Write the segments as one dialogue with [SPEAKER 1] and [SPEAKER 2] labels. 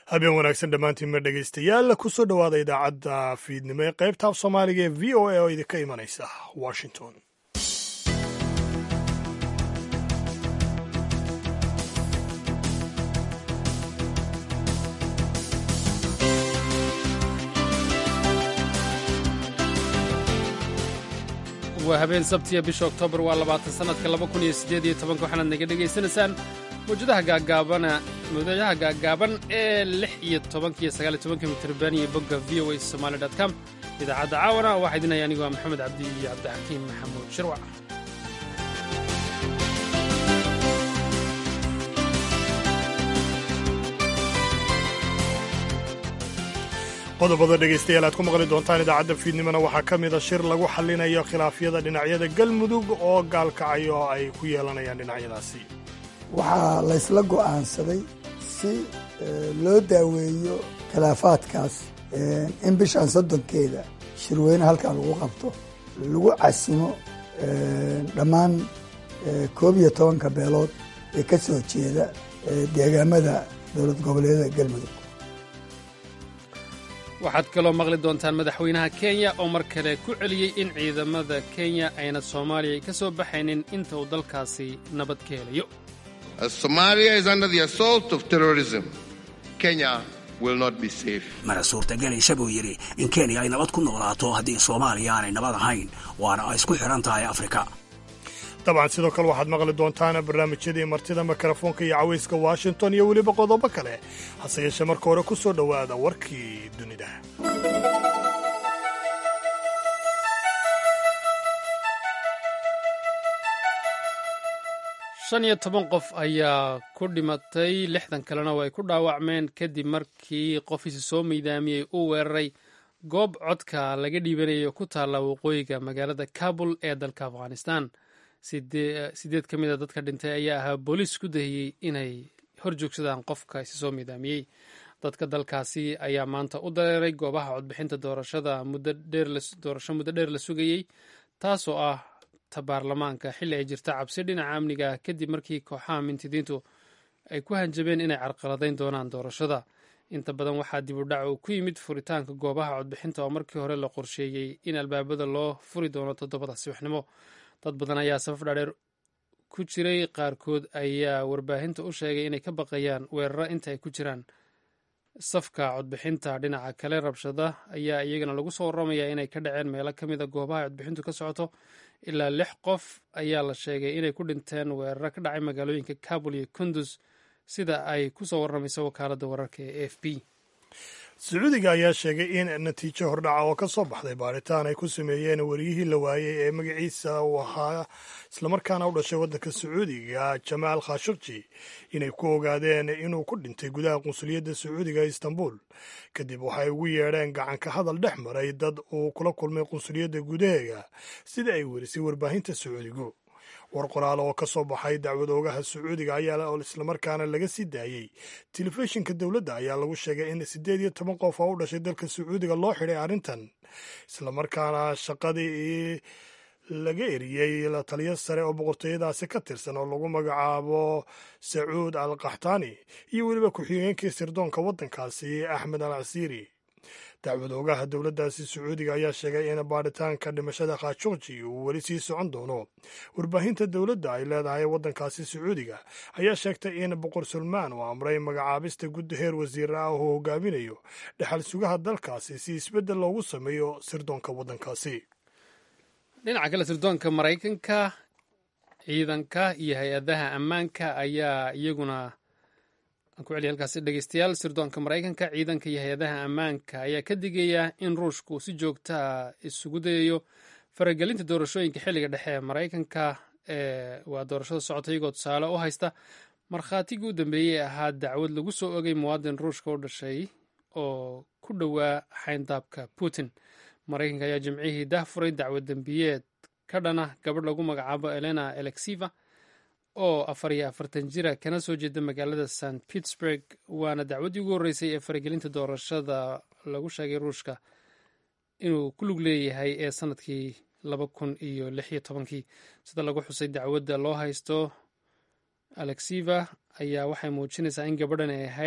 [SPEAKER 1] habeen wanaagsan dhammaantiinma dhegaystayaal kusoo dhowaada idaacadda fiidnimo ee qaybta af soomaaliga ee v o a oo idinka imanaysa washington
[SPEAKER 2] waa habeen sabtiya bisha oktoobar waa labaatan sannadka laba kun iyo siddeed iyo tobanka waxaanaad naga dhegaysanaysaan mawjadaha gaagaabana mawjadaha gaagaaban ee lix iyo tobanka iyo sagaal iyo tobanka mitrban iyo bogga v o a somaali dot com idaacadda caawana waxaa idin haya anigu waa maxamed cabdi iyo cabdixakiim maxamuud shirwac
[SPEAKER 1] qodobada dhegaystayaal aad ku maqli doontaan idaacadda fiidnimona waxaa ka mida shir lagu xallinayo khilaafyada dhinacyada galmudug oo gaalkacay oo ay ku yeelanayaan dhinacyadaasi
[SPEAKER 3] waxaa laysla go'aansaday si loo daaweeyo khilaafaadkaas in bishan soddonkeeda shirweyne halkaa lagu qabto lagu casimo dhammaan koob iyo tobanka beelood ee ka soo jeeda deegaamada dowlad goboleedyada galmudug
[SPEAKER 2] waxaad kaloo maqli doontaan madaxweynaha kenya oo mar kale ku celiyey in ciidamada kenya ayna soomaaliya ka soo baxaynin inta uu dalkaasi nabad ka helayo
[SPEAKER 4] mana suurtagelaysa buu yidhi in kenya ay nabad ku noolaato haddii soomaaliya aanay nabad ahayn waana ay isku xidhan tahay afrika
[SPEAKER 1] dabcan sidoo kale waxaad maqli doontaan barnaamijyadii martida mikrofoonka iyo cawayska washington iyo weliba qodobo kale hase yeeshee marka hore ku soo dhowaada warkii dunida
[SPEAKER 2] shan iyo toban qof ayaa ku dhimatay lixdan kalena oo ay ku dhaawacmeen kadib markii qofiisi soo miidaamiyey uu weeraray goob codka laga dhiibanayo ku taalla waqooyiga magaalada kabul ee dalka afghanistan sideed ka mid a dadka dhintay ayaa ahaa booliis ku dahiyey inay hor joogsadaan qofka isi soo miidaamiyey dadka dalkaasi ayaa maanta u dareeray goobaha codbixinta doorashada doorasho muddo dheer la sugayey taasoo ah ta baarlamaanka xilli ay jirta cabsi dhinaca amniga ah kadib markii kooxaha mintidiintu ay ku hanjabeen inay carqaladayn doonaan doorashada inta badan waxaa dib u dhac uu ku yimid furitaanka goobaha codbixinta oo markii hore la qorsheeyey in albaabada loo furi doono toddobada subaxnimo dad badan ayaa safaf dhaadheer ku jiray qaarkood ayaa warbaahinta u sheegay inay ka baqayaan weeraro inta ay ku jiraan safka codbixinta dhinaca kale rabshada ayaa iyagana lagu soo waramayaa inay ka dhaceen meelo ka mid a goobaha codbixintu ka socoto ilaa lix qof ayaa la sheegay inay ku dhinteen weeraro ka dhacay magaalooyinka kabul iyo kundus sida ay ku soo warramayso wakaaladda wararka ee a f b
[SPEAKER 1] sacuudiga ayaa sheegay in natiijo hordhaca oo ka soo baxday baaritaan ay ku sameeyeen wariyihii la waayey ee magaciisa uu ahaa islamarkaana u dhashay waddanka sacuudiga jamaal khashakji inay ku ogaadeen inuu ku dhintay gudaha qunsuliyadda sacuudiga ee istanbul kadib waxay ugu yeedheen gacanka hadal dhex maray dad uu kula kulmay qunsuliyadda gudaheega sida ay werisay warbaahinta sacuudigu war qoraal oo ka soo baxay dacwad oogaha sacuudiga ayaa islamarkaana laga sii daayey telefishinka dowladda ayaa lagu sheegay in siddeed iyo toban qof oo u dhashay dalka sacuudiga loo xidhay arrintan islamarkaana shaqadii laga eriyey la taliyo sare oo boqortooyadaasi ka tirsan oo lagu magacaabo sacuud al kaxtaani iyo weliba ku-xigeenkii sirdoonka waddankaasi axmed al casiiri dacwad oogaha dowladdaasi sacuudiga ayaa sheegay in baaritaanka dhimashada khashogji uu weli sii socon doono warbaahinta dowladda ay leedahay waddankaasi sacuudiga ayaa sheegtay in boqor sulmaan uu amray magacaabista guddi heer wasiira ah oo hogaaminayo dhexal sugaha dalkaasi si isbeddel loogu sameeyo sirdoonka waddankaasi
[SPEAKER 2] dhinaca kale sirdoonka maraykanka ciidanka iyo hay-adaha ammaanka ayaa iyaguna aan ku celiya halkaasi dhegeystayaal sirdoonka maraykanka ciidanka iyo hay-adaha ammaanka ayaa ka digaya in ruushku si joogtaa isugu dayayo faragelinta doorashooyinka xilliga dhexe ee maraykanka ee waa doorashada socota iyagoo tusaale u haysta markhaatigii u dambeeyey ahaa dacwad lagu soo ogay muwaadin ruushka u dhashay oo ku dhowaa xayndaabka putin maraykanka ayaa jimcihii dah furay dacwad dembiyeed ka dhana gabadh lagu magacaabo elena alexiva oo afar iyo afartan jira kana soo jeeda magaalada st pittsburg waana dacwaddii ugu horreysay ee faragelinta doorashada lagu sheegay ruushka inuu ku lug leeyahay ee sanadkii laba kun iyo lix iyo tobankii sida lagu xusay dacwadda loo haysto alexiva ayaa waxay muujinaysaa in gabadhan ay ahayd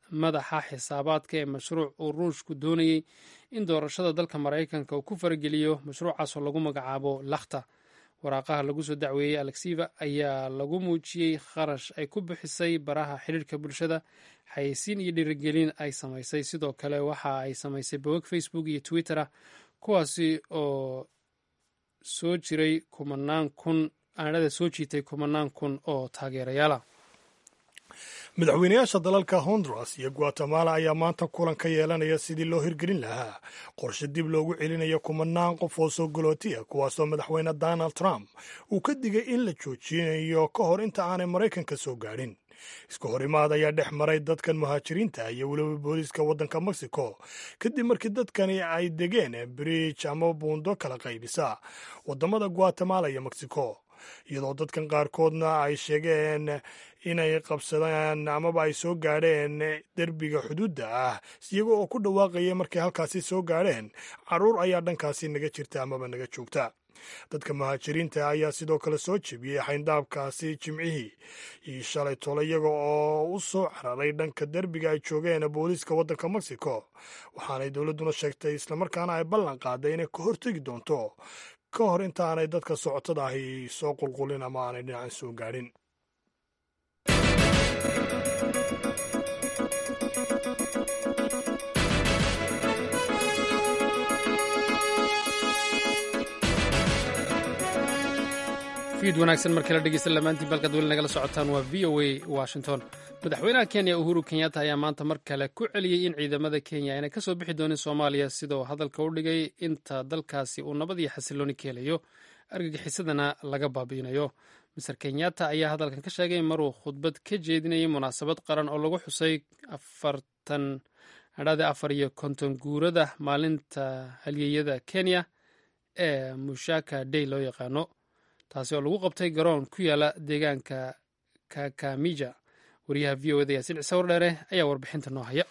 [SPEAKER 2] madaxa xisaabaadka ee mashruuc uu ruushku doonayey in doorashada dalka maraykanka uu ku farageliyo mashruucaasoo lagu magacaabo lakhta waraaqaha lagu soo dacweeyey alexeva ayaa lagu muujiyey kharash ay ku bixisay baraha xidhiirka bulshada xayeysiin iyo dhiirigelin ay samaysay sidoo kale waxa ay samaysay bogag facebook iyo twitter ah kuwaasi oo soo jiray kumanaan kun aanada soo jiitay kumanaan kun oo taageerayaala
[SPEAKER 1] madaxweynayaasha dalalka honduras iyo guatemala ayaa maanta kulan ka yeelanaya sidii loo hirgelin lahaa qorshe dib loogu celinayo kumanaan qof oo soo galootiya kuwaasoo madaxweyne donald trump uu ka digay in la joojinayo ka hor inta aanay maraykanka soo gaadhin iska horimaad ayaa dhex maray dadkan muhaajiriinta iyo weliba booliiska waddanka mexico kadib markii dadkani ay degeen bridge ama buundo kala qaybisa waddamada guatemala iyo mexico iyadoo dadkan qaarkoodna ay sheegeen inay qabsadaan amaba ay soo gaadheen derbiga xuduudda ah iyaga oo ku dhawaaqaya markay halkaasi soo gaadheen carruur ayaa dhankaasi naga jirta amaba naga joogta dadka muhaajiriinta ayaa sidoo kale soo jebiyey xayndaabkaasi jimcihii iyo shalay tole iyaga oo u soo cararay dhanka derbiga ay joogeen booliiska waddanka mexico waxaanay dowladduna sheegtay islamarkaana ay ballan qaaday inay ka hortegi doonto ka hor intaanay dadka socotada ahi soo qulqulin ama aanay dhinacan soo gaadhin
[SPEAKER 2] fiid wanaagsan markii la dhegeysta lamaantiin balkaad weli nagala socotaan waa v o a washington madaxweynaha kenya uhuru kenyatta ayaa maanta mar kale ku celiyey in ciidamada kenya aynay kasoo bixi doonin soomaaliya sidoo hadalka u dhigay inta dalkaasi uu nabad iyo xasilooni ka helayo argagixisadana laga baabi'inayo mister kenyatta ayaa hadalkan ka sheegay maruu khudbad ka jeedinayay munaasabad qaran oo lagu xusay afartan adhade afar iyo konton guurada maalinta halyeeyada kenya ee mushaka day loo yaqaano taasi oo lagu qabtay garoon ku yaala deegaanka kakamija wariyaha v o eda yaasiin cise wardheere ayaa warbixinta noo haya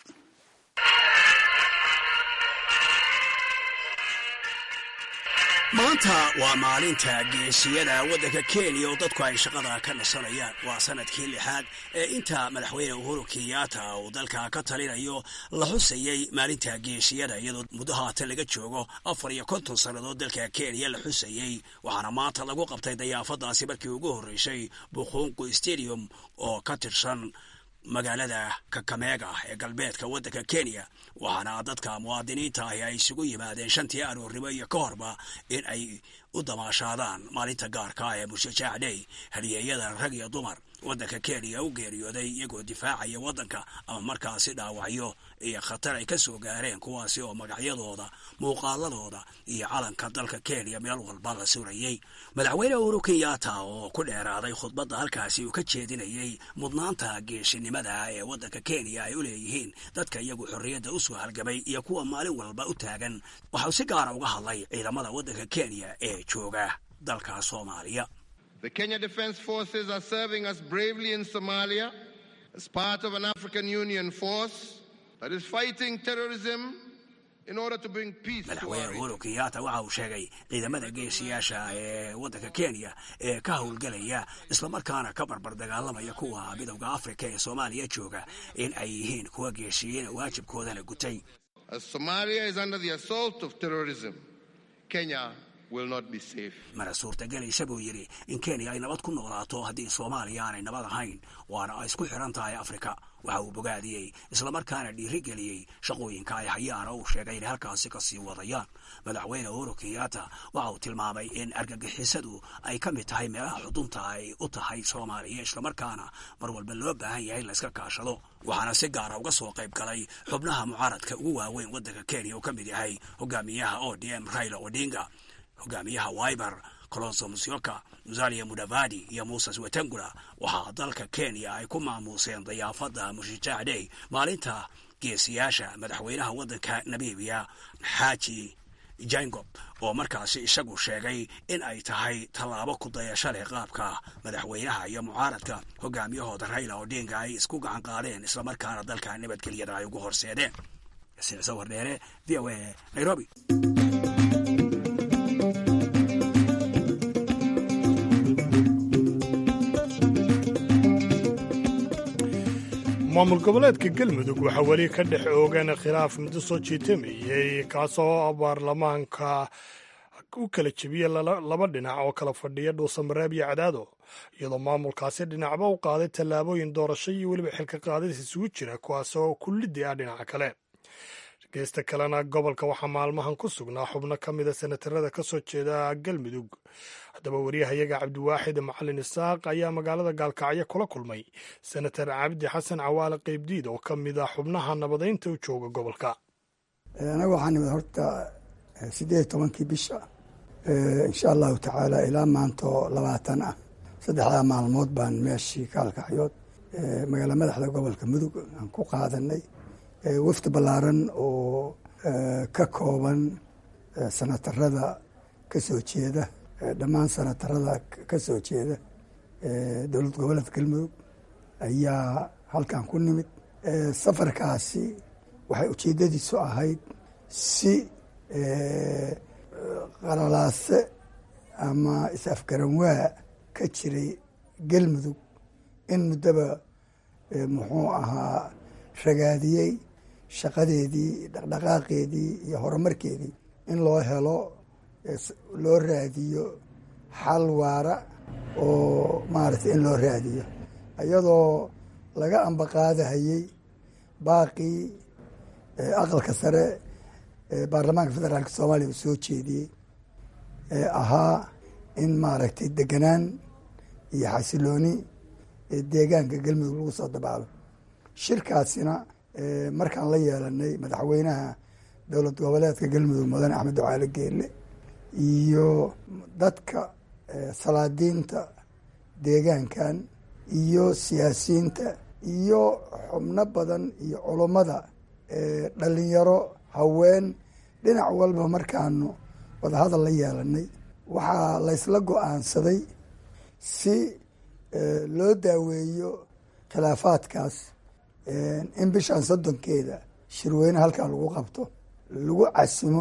[SPEAKER 4] maanta waa maalinta geesiyada waddanka kenya oo dadku ay shaqada ka nasanayaan waa sanadkii lixaad ee inta madaxweyne uhuru kenyatta uu dalka ka talinayo la xusayey maalinta geesiyada iyadoo muddo haatan laga joogo afar iyo konton sannadood dalka kenya la xusayey waxaana maanta lagu qabtay dayaafadaasi markii ugu horreysay buqungu stadium oo ka tirsan magaalada kakameega ee galbeedka waddanka kenya waxaana dadka muwaadiniinta ahi ay isugu yimaadeen shantii aroornimo iyo ka horba in ay u damaashaadaan maalinta gaarka ah ee mushajaac dhey haliyeeyada rag iyo dumar waddanka kenya u geeriyooday iyagoo difaacaya waddanka ama markaasi dhaawacyo iyo khatar ay ka soo gaareen kuwaasi oo magacyadooda muuqaaladooda iyo calanka dalka kenya meel walba la surayey madaxweyne uhuru kenyatta oo ku dheeraaday khudbadda halkaasi uu ka jeedinayey mudnaanta geesinimada ee waddanka kenya ay u leeyihiin dadka iyagu xorriyadda u soo halgamay iyo kuwa maalin walba u taagan waxau si gaara uga hadlay ciidamada waddanka kenya ee jooga dalka soomaaliya
[SPEAKER 5] The Kenya Defense Forces are serving us bravely in Somalia as part of an African Union force that is fighting terrorism in order to bring peace to our
[SPEAKER 4] madaxweyne
[SPEAKER 5] region.
[SPEAKER 4] uhuru kenyatta waxa uu sheegay ciidamada geesiyaasha ee waddanka kenya ee ka howlgelaya islamarkaana ka barbar dagaalamaya kuwa midowda afrika ee soomaaliya jooga in ay yihiin kuwa geesiyiina waajibkoodana gutay
[SPEAKER 5] As Somalia is under the assault of terrorism, Kenya will not be safe.
[SPEAKER 4] mana suurtagelaysa buu yidhi in kenya ay nabad ku noolaato haddii soomaaliya aanay nabad ahayn waana ay isku xidhan tahay afrika waxa uu bogaadiyey islamarkaana dhiirigeliyey shaqooyinka ay hayaan oo uu sheegay inay halkaasi ka sii wadayaan madaxweyne uhuru kenyatta waxa uu tilmaamay in argagixisadu ay ka mid tahay meelaha xudunta ay u tahay soomaaliya islamarkaana mar walba loo baahan yahay in layska kaashado waxaana si gaara uga soo qayb galay xubnaha mucaaradka ugu waaweyn waddanka kenya oo ka mid yahay hogaamiyaha o d m raila odinga hogaamiyaha wiber colonso musyoka musalia mudavadi iyo muses wetangula waxaa dalka kenya ay ku maamuuseen dayaafadda mushajaac dhey maalinta geesiyaasha madaxweynaha waddanka namibiya xaaji jangob oo markaasi isagu sheegay in ay tahay tallaabo ku dayasho leh qaabka madaxweynaha iyo mucaaradka hogaamiyahooda raila odinga ay isku gacan qaadeen islamarkaana dalka nabadgelyada ay ugu horseedeen sicso wardheere v o a nairobi
[SPEAKER 1] maamul goboleedka galmudug waxaa weli ka dhex oogan khilaaf muddo soo jiitamayey kaasoo baarlamaanka u kala jebiyey laba dhinac oo kala fadhiya dhuusamareeb iyo cadaado iyadoo maamulkaasi dhinacba u qaaday tallaabooyin doorasho iyo weliba xilka qaadis isugu jira kuwaasoo kullidii ah dhinaca kale geesta kalena gobolka waxaa maalmahan ku sugnaa xubno ka mida senatarada ka soo jeeda galmudug haddaba wariyahayaga cabdiwaaxid macalin isaaq ayaa magaalada gaalkacyo kula kulmay senatar cabdi xasan cawaale qeybdiid oo ka mid ah xubnaha nabadaynta u jooga gobolka
[SPEAKER 3] anaga waxaa nimid horta siddeed iyo tobankii bisha insha allahu tacaala ilaa maantaoo labaatan ah saddexdaa maalmood baan meeshii kaalkacyood magaala madaxda gobolka mudug aan ku qaadanay wafdi ballaaran oo ka kooban sanatarada ka soo jeeda dhammaan sanatarada ka soo jeeda dowlad goboleedka galmudug ayaa halkan ku nimid safarkaasi waxay ujeeddadiisu ahayd si qalalaase ama is-afgaranwaa ka jiray galmudug in muddaba muxuu ahaa ragaadiyey shaqadeedii dhaqdhaqaaqeedii iyo horumarkeedii in loo helo loo raadiyo xal waara oo maaragtay in loo raadiyo iyadoo laga ambaqaadahayey baaqii aqalka sare ee baarlamaanka federaalka soomaaliya uu soo jeediyey ee ahaa in maaragtay deganaan iyo xasilooni ee deegaanka galmudug lagu soo dabaalo shirkaasina markaan la yeelanay madaxweynaha dowlad goboleedka galmudug mudane axmed ducaale geelle iyo dadka salaadiinta deegaankan iyo siyaasiyiinta iyo xubno badan iyo culummada dhalinyaro haween dhinac walba markaanu wadahadal la yeelanay waxaa laysla go-aansaday si loo daaweeyo khilaafaadkaas in bishan soddonkeeda shirweyne halkan lagu qabto lagu casimo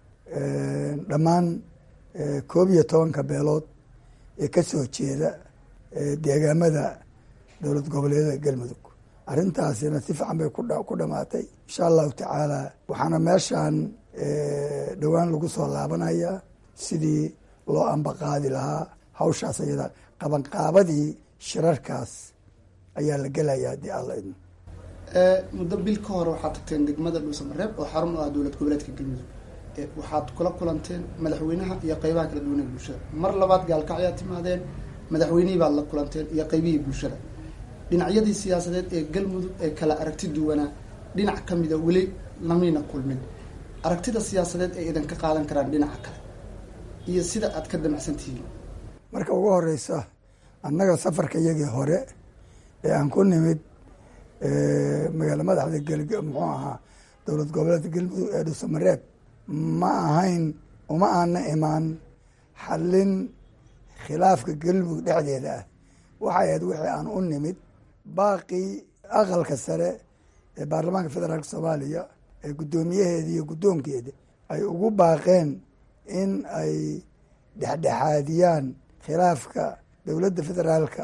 [SPEAKER 3] dhammaan koob iyo tobanka beelood ee ka soo jeeda deegaamada dowlad goboleedyada galmudug arrintaasina si fiican bay ku dhamaatay insha allahu tacaala waxaana meeshan dhowaan lagu soo laabanayaa sidii loo ambaqaadi lahaa hawshaas ayada qabanqaabadii shirarkaas ayaa la gelayaa haddii alla idmo
[SPEAKER 6] muddo bil ka hore waxaad tagteen degmada dhuusamareeb oo xarun u ah dowlad goboleedka galmudug waxaad kula kulanteen madaxweynaha iyo qeybaha kala duwan ee bulshada mar labaad gaalkacyaad timaadeen madaxweynihii baad la kulanteen iyo qeybihii bulshada dhinacyadii siyaasadeed ee galmudug ee kala aragti duwanaa dhinac ka mida weli lamayna kulmin aragtida siyaasadeed ay idan ka qaadan karaan dhinaca kale iyo sida aad ka damacsan tihiin
[SPEAKER 3] marka ugu horeysa annaga safarka iyagii hore ee aan ku nimid magaala madaxda muxuu ahaa dowlad goboleedka galmudug ee dhuusamareeb ma ahayn uma aana imaan xallin khilaafka galmudug dhexdeeda ah waxay ahayd wixii aan u nimid baaqii aqalka sare ee baarlamaanka federaalka soomaaliya ee guddoomiyaheeda iyo guddoonkeeda ay ugu baaqeen in ay dhexdhexaadiyaan khilaafka dowladda federaalka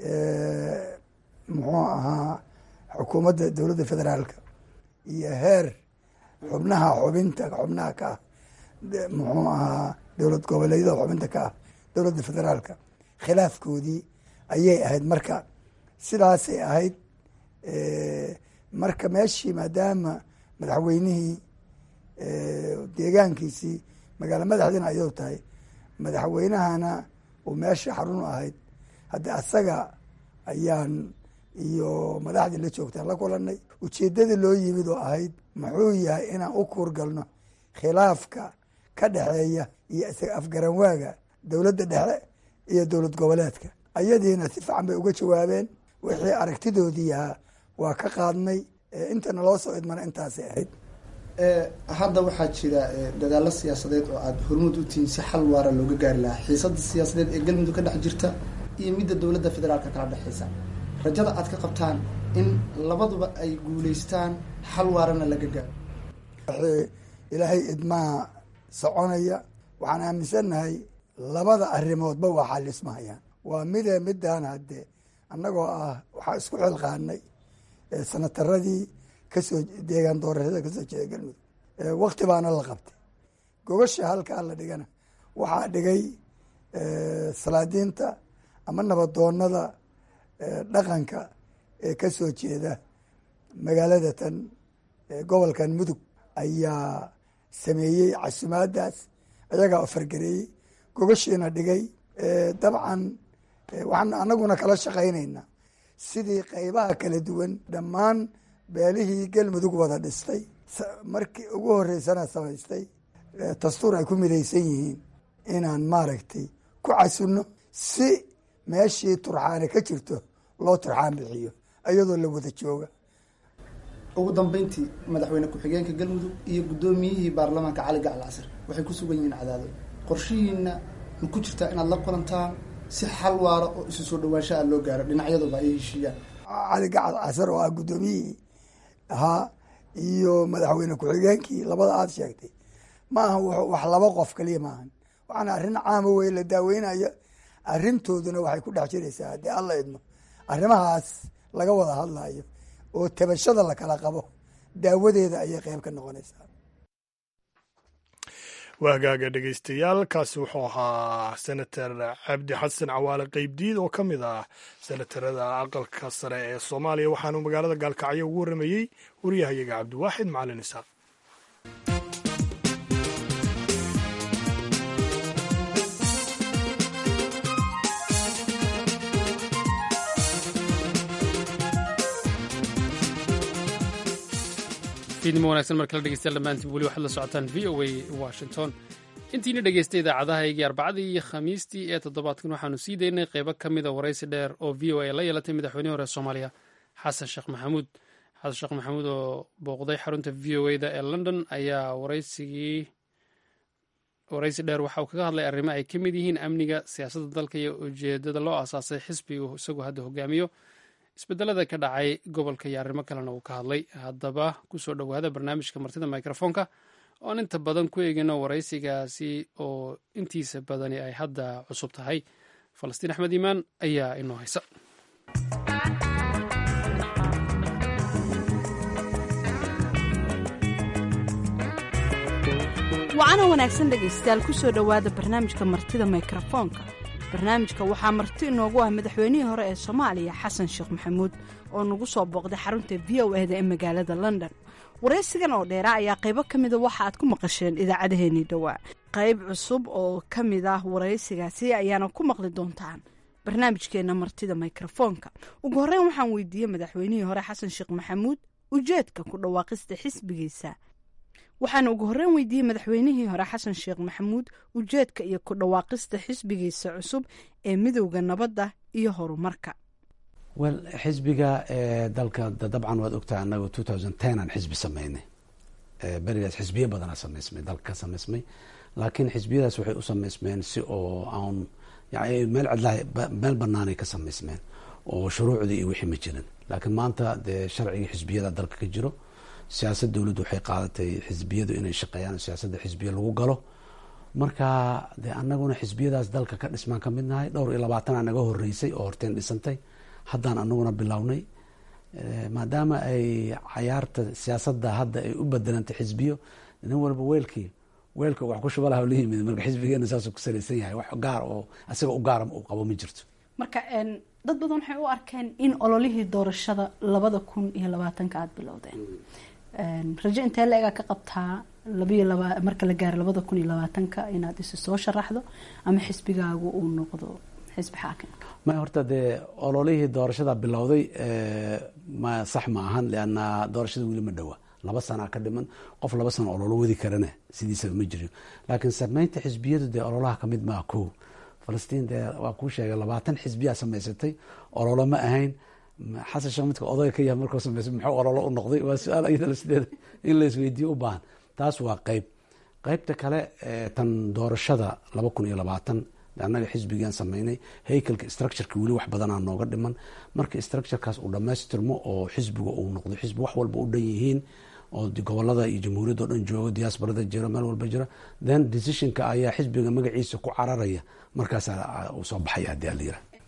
[SPEAKER 3] muxuu ahaa xukuumadda dowladda federaalka iyo heer xubnaha xubinta xubnaha ka ah muxuu ahaa dowlad goboleedyada xubinta ka ah dowladda federaalka khilaafkoodii ayay ahayd marka sidaasay ahayd marka meeshii maadaama madaxweynihii deegaankiisii magaalo madaxdiina ayadu tahay madaxweynahana uu meesha xarun u ahayd haddi asaga ayaan iyo madaxdii la joogtaan la kulanay ujeeddadii loo yimid oo ahayd muxuu yahay inaan u kuurgalno khilaafka ka dhexeeya iyo isaga afgaranwaaga dowladda dhexe iyo dowlad goboleedka ayadiina si fiican bay uga jawaabeen wixii aragtidoodii ahaa waa ka qaadnay intana loo soo idmana intaasay ahayd
[SPEAKER 6] hadda waxaa jira dadaalo siyaasadeed oo aada hormuud u tihiin si xal waara looga gaari lahaa xiisada siyaasadeed ee galmudug ka dhex jirta iyo midda dowladda federaalka kala dhexeysa rajada aad ka qabtaan in labaduba ay guuleystaan xal waarana laga gaaro
[SPEAKER 3] wixii ilaahay idmaha soconaya waxaan aaminsannahay labada arrimoodba waa xalismahayaan waa midee midaan haddee annagoo ah waxaa isku xilqaanay sanataradii kasoo deegaan doorashada kasoo jeeda galmudug wakti baana la qabtay gogasha halkaa la dhigana waxaa dhigay salaadiinta ama nabadoonada dhaqanka ee kasoo jeeda magaalada tan gobolkan mudug ayaa sameeyey casumaadaas ayagaa fargareeyey gogashiina dhigay dabcan waxaan anaguna kala shaqaynaynaa sidii qeybaha kala duwan dhammaan beelihii galmudug wada dhistay markii ugu horeysana samaystay dastuur ay ku midaysan yihiin inaan maaragtay ku casunno si meeshii turxaane ka jirto loo turxaan bixiyo iyadoo la wada jooga
[SPEAKER 6] ugu dambeyntii madaxweyne ku-xigeenka galmudug iyo guddoomiyihii baarlamaanka cali gacal casir waxay ku sugan yihiin cadaado qorshihiina ma ku jirtaa inaad la kulantaan si xal waara oo isu soo dhawaansha a loo gaaro dhinacyaduba ay heshiiyaan
[SPEAKER 3] cali gacal casir oo ah guddoomiyihii ahaa iyo madaxweyne ku-xigeenkii labada aada sheegtay ma aha wax laba qof kaliya maahan waxaana arrin caama wey la daaweynayo arrintooduna waxay ku dhex jiraysaa haddii alla idmo arrimahaas laga wada hadlayo oo tabashada la kala qabo daawadeeda ayay qeyb ka noqonaysaa
[SPEAKER 1] waa hagaaga dhegeystayaal kaasi wuxuu ahaa senator cabdi xasan cawaale qeybdiid oo ka mid ah senatarada aqalka sare ee soomaaliya waxaanu magaalada gaalkacyo ugu warramayey wariyahayaga cabdiwaaxid macalin isaaq
[SPEAKER 2] fiidnimo wanagsan mar kale dhegeystayaal dhammaantiin weli waxaad la socotaan v o a washington intiina dhegeystay idaacadahaygii arbacadii iyo khamiistii ee toddobaadkan waxaanu sii daynay qeybo ka mida waraysi dheer oo v o a la yeelatay madaxweynihii hore soomaaliya xasan sheekh maxamuud xasan sheekh maxamuud oo booqday xarunta v o a da ee london ayaa waraysigii waraysi dheer waxa uu kaga hadlay arrimo ay ka mid yihiin amniga siyaasadda dalka iyo ujeedada loo aasaasay xisbigu isagoo hadda hogaamiyo isbedelada ka dhacay gobolka iyo arrimo kalena uu ka hadlay haddaba kusoo dhowaada barnaamijka martida microfoonka oon inta badan ku eegino waraysigaasi oo intiisa badani ay hadda cusub tahay falastiin axmed iimaan ayaa inoo haysa
[SPEAKER 7] wacana wanaagsan dhegaystayaal kusoo dhowaada barnaamijka martida mikrofoonka barnaamijka waxaa marti inoogu ah madaxweynihii hore ee soomaaliya xasan sheekh maxamuud oo nagu soo booqday xarunta v o eda ee magaalada london waraysigan oo dheera ayaa qaybo ka mida waxa aad ku maqasheen idaacadaheenii dhowaa qayb cusub oo ka mid ah waraysigaasi ayaana ku maqli doontaan barnaamijkeena martida mikrofoonka ugu horreyn waxaan weydiiyey madaxweynihii hore xasan sheekh maxamuud ujeedka ku dhawaaqista xisbigiisa waxaana ugu horreyn weydiiyey madaxweynihii hore xasan sheekh maxamuud ujeedka iyo ku dhawaaqista xisbigiisa cusub ee midowda nabadda iyo horumarka
[SPEAKER 8] wel xisbiga dalka dabcan waad ogtahay anaga two thousand ten aan xisbi sameynay berigaas xisbiyo badanaa samaysmay dalka ka samaysmay laakiin xisbiyadaas waxay u samaysmeen si oo aan yani meel cidlaha meel banaanay ka samaysmeen oo shuruucdii iyo wixii ma jirin laakiin maanta dee sharcigii xisbiyada dalka ka jiro siyaasad dowladdu waxay qaadatay xisbiyadu inay shaqeeyaan siyaasadda xisbiya lagu galo marka de anaguna xisbiyadaas dalka ka dhismaan ka mid nahay dhowr iyo labaatan naga horeysay oo horteen dhisantay haddaan anaguna bilownay maadaama ay cayaarta siyaasadda hadda ay u bedelantay xisbiyo nin walba weelkii weelka wax ku shubalaha la yimid marka xisbigeena saasuu ku salaysan yahay wax gaar oo isaga u gaara uu qabo ma jirto
[SPEAKER 7] marka dad badan waxay u arkeen in ololihii doorashada labada kun iyo labaatanka aada bilowdeen rajo intee la egaa ka qabtaa labayo laba marka la gaaro labada kun iyo labaatanka inaad isu soo sharaxdo ama xisbigaagu uu noqdo xisbi xaakimka
[SPEAKER 8] ma horta dee ololihii doorashada bilowday ma sax ma ahan leanna doorashada weli ma dhowa laba sanaa ka dhiman qof laba sano ololo wadi karana sidiisaba ma jiro laakiin sameynta xisbiyadu dee ololaha kamid maa ko falastiin dee waa kuu sheegay labaatan xisbiyaa samaysatay ololo ma ahayn xasan sheekh midka odayga ka yahay markuu sameysay muxuu ololo u noqday waa su-aal iyadana sideeda in la isweydiiyo u baahan taas waa qeyb qeybta kale tan doorashada laba kun iyo labaatan annaga xisbigaan sameynay haykalka structureka weli wax badanaa nooga dhiman marka structurekaas uu dhamaystirmo oo xisbiga uu noqdo xisbi wax walba u dhan yihiin oo gobolada iyo jamhuuriyadda o dhan joogo diaasbarada jiro meel walba jiro then decisionka ayaa xisbiga magaciisa ku cararaya markaasaa uu soo baxaya haddii ala yirah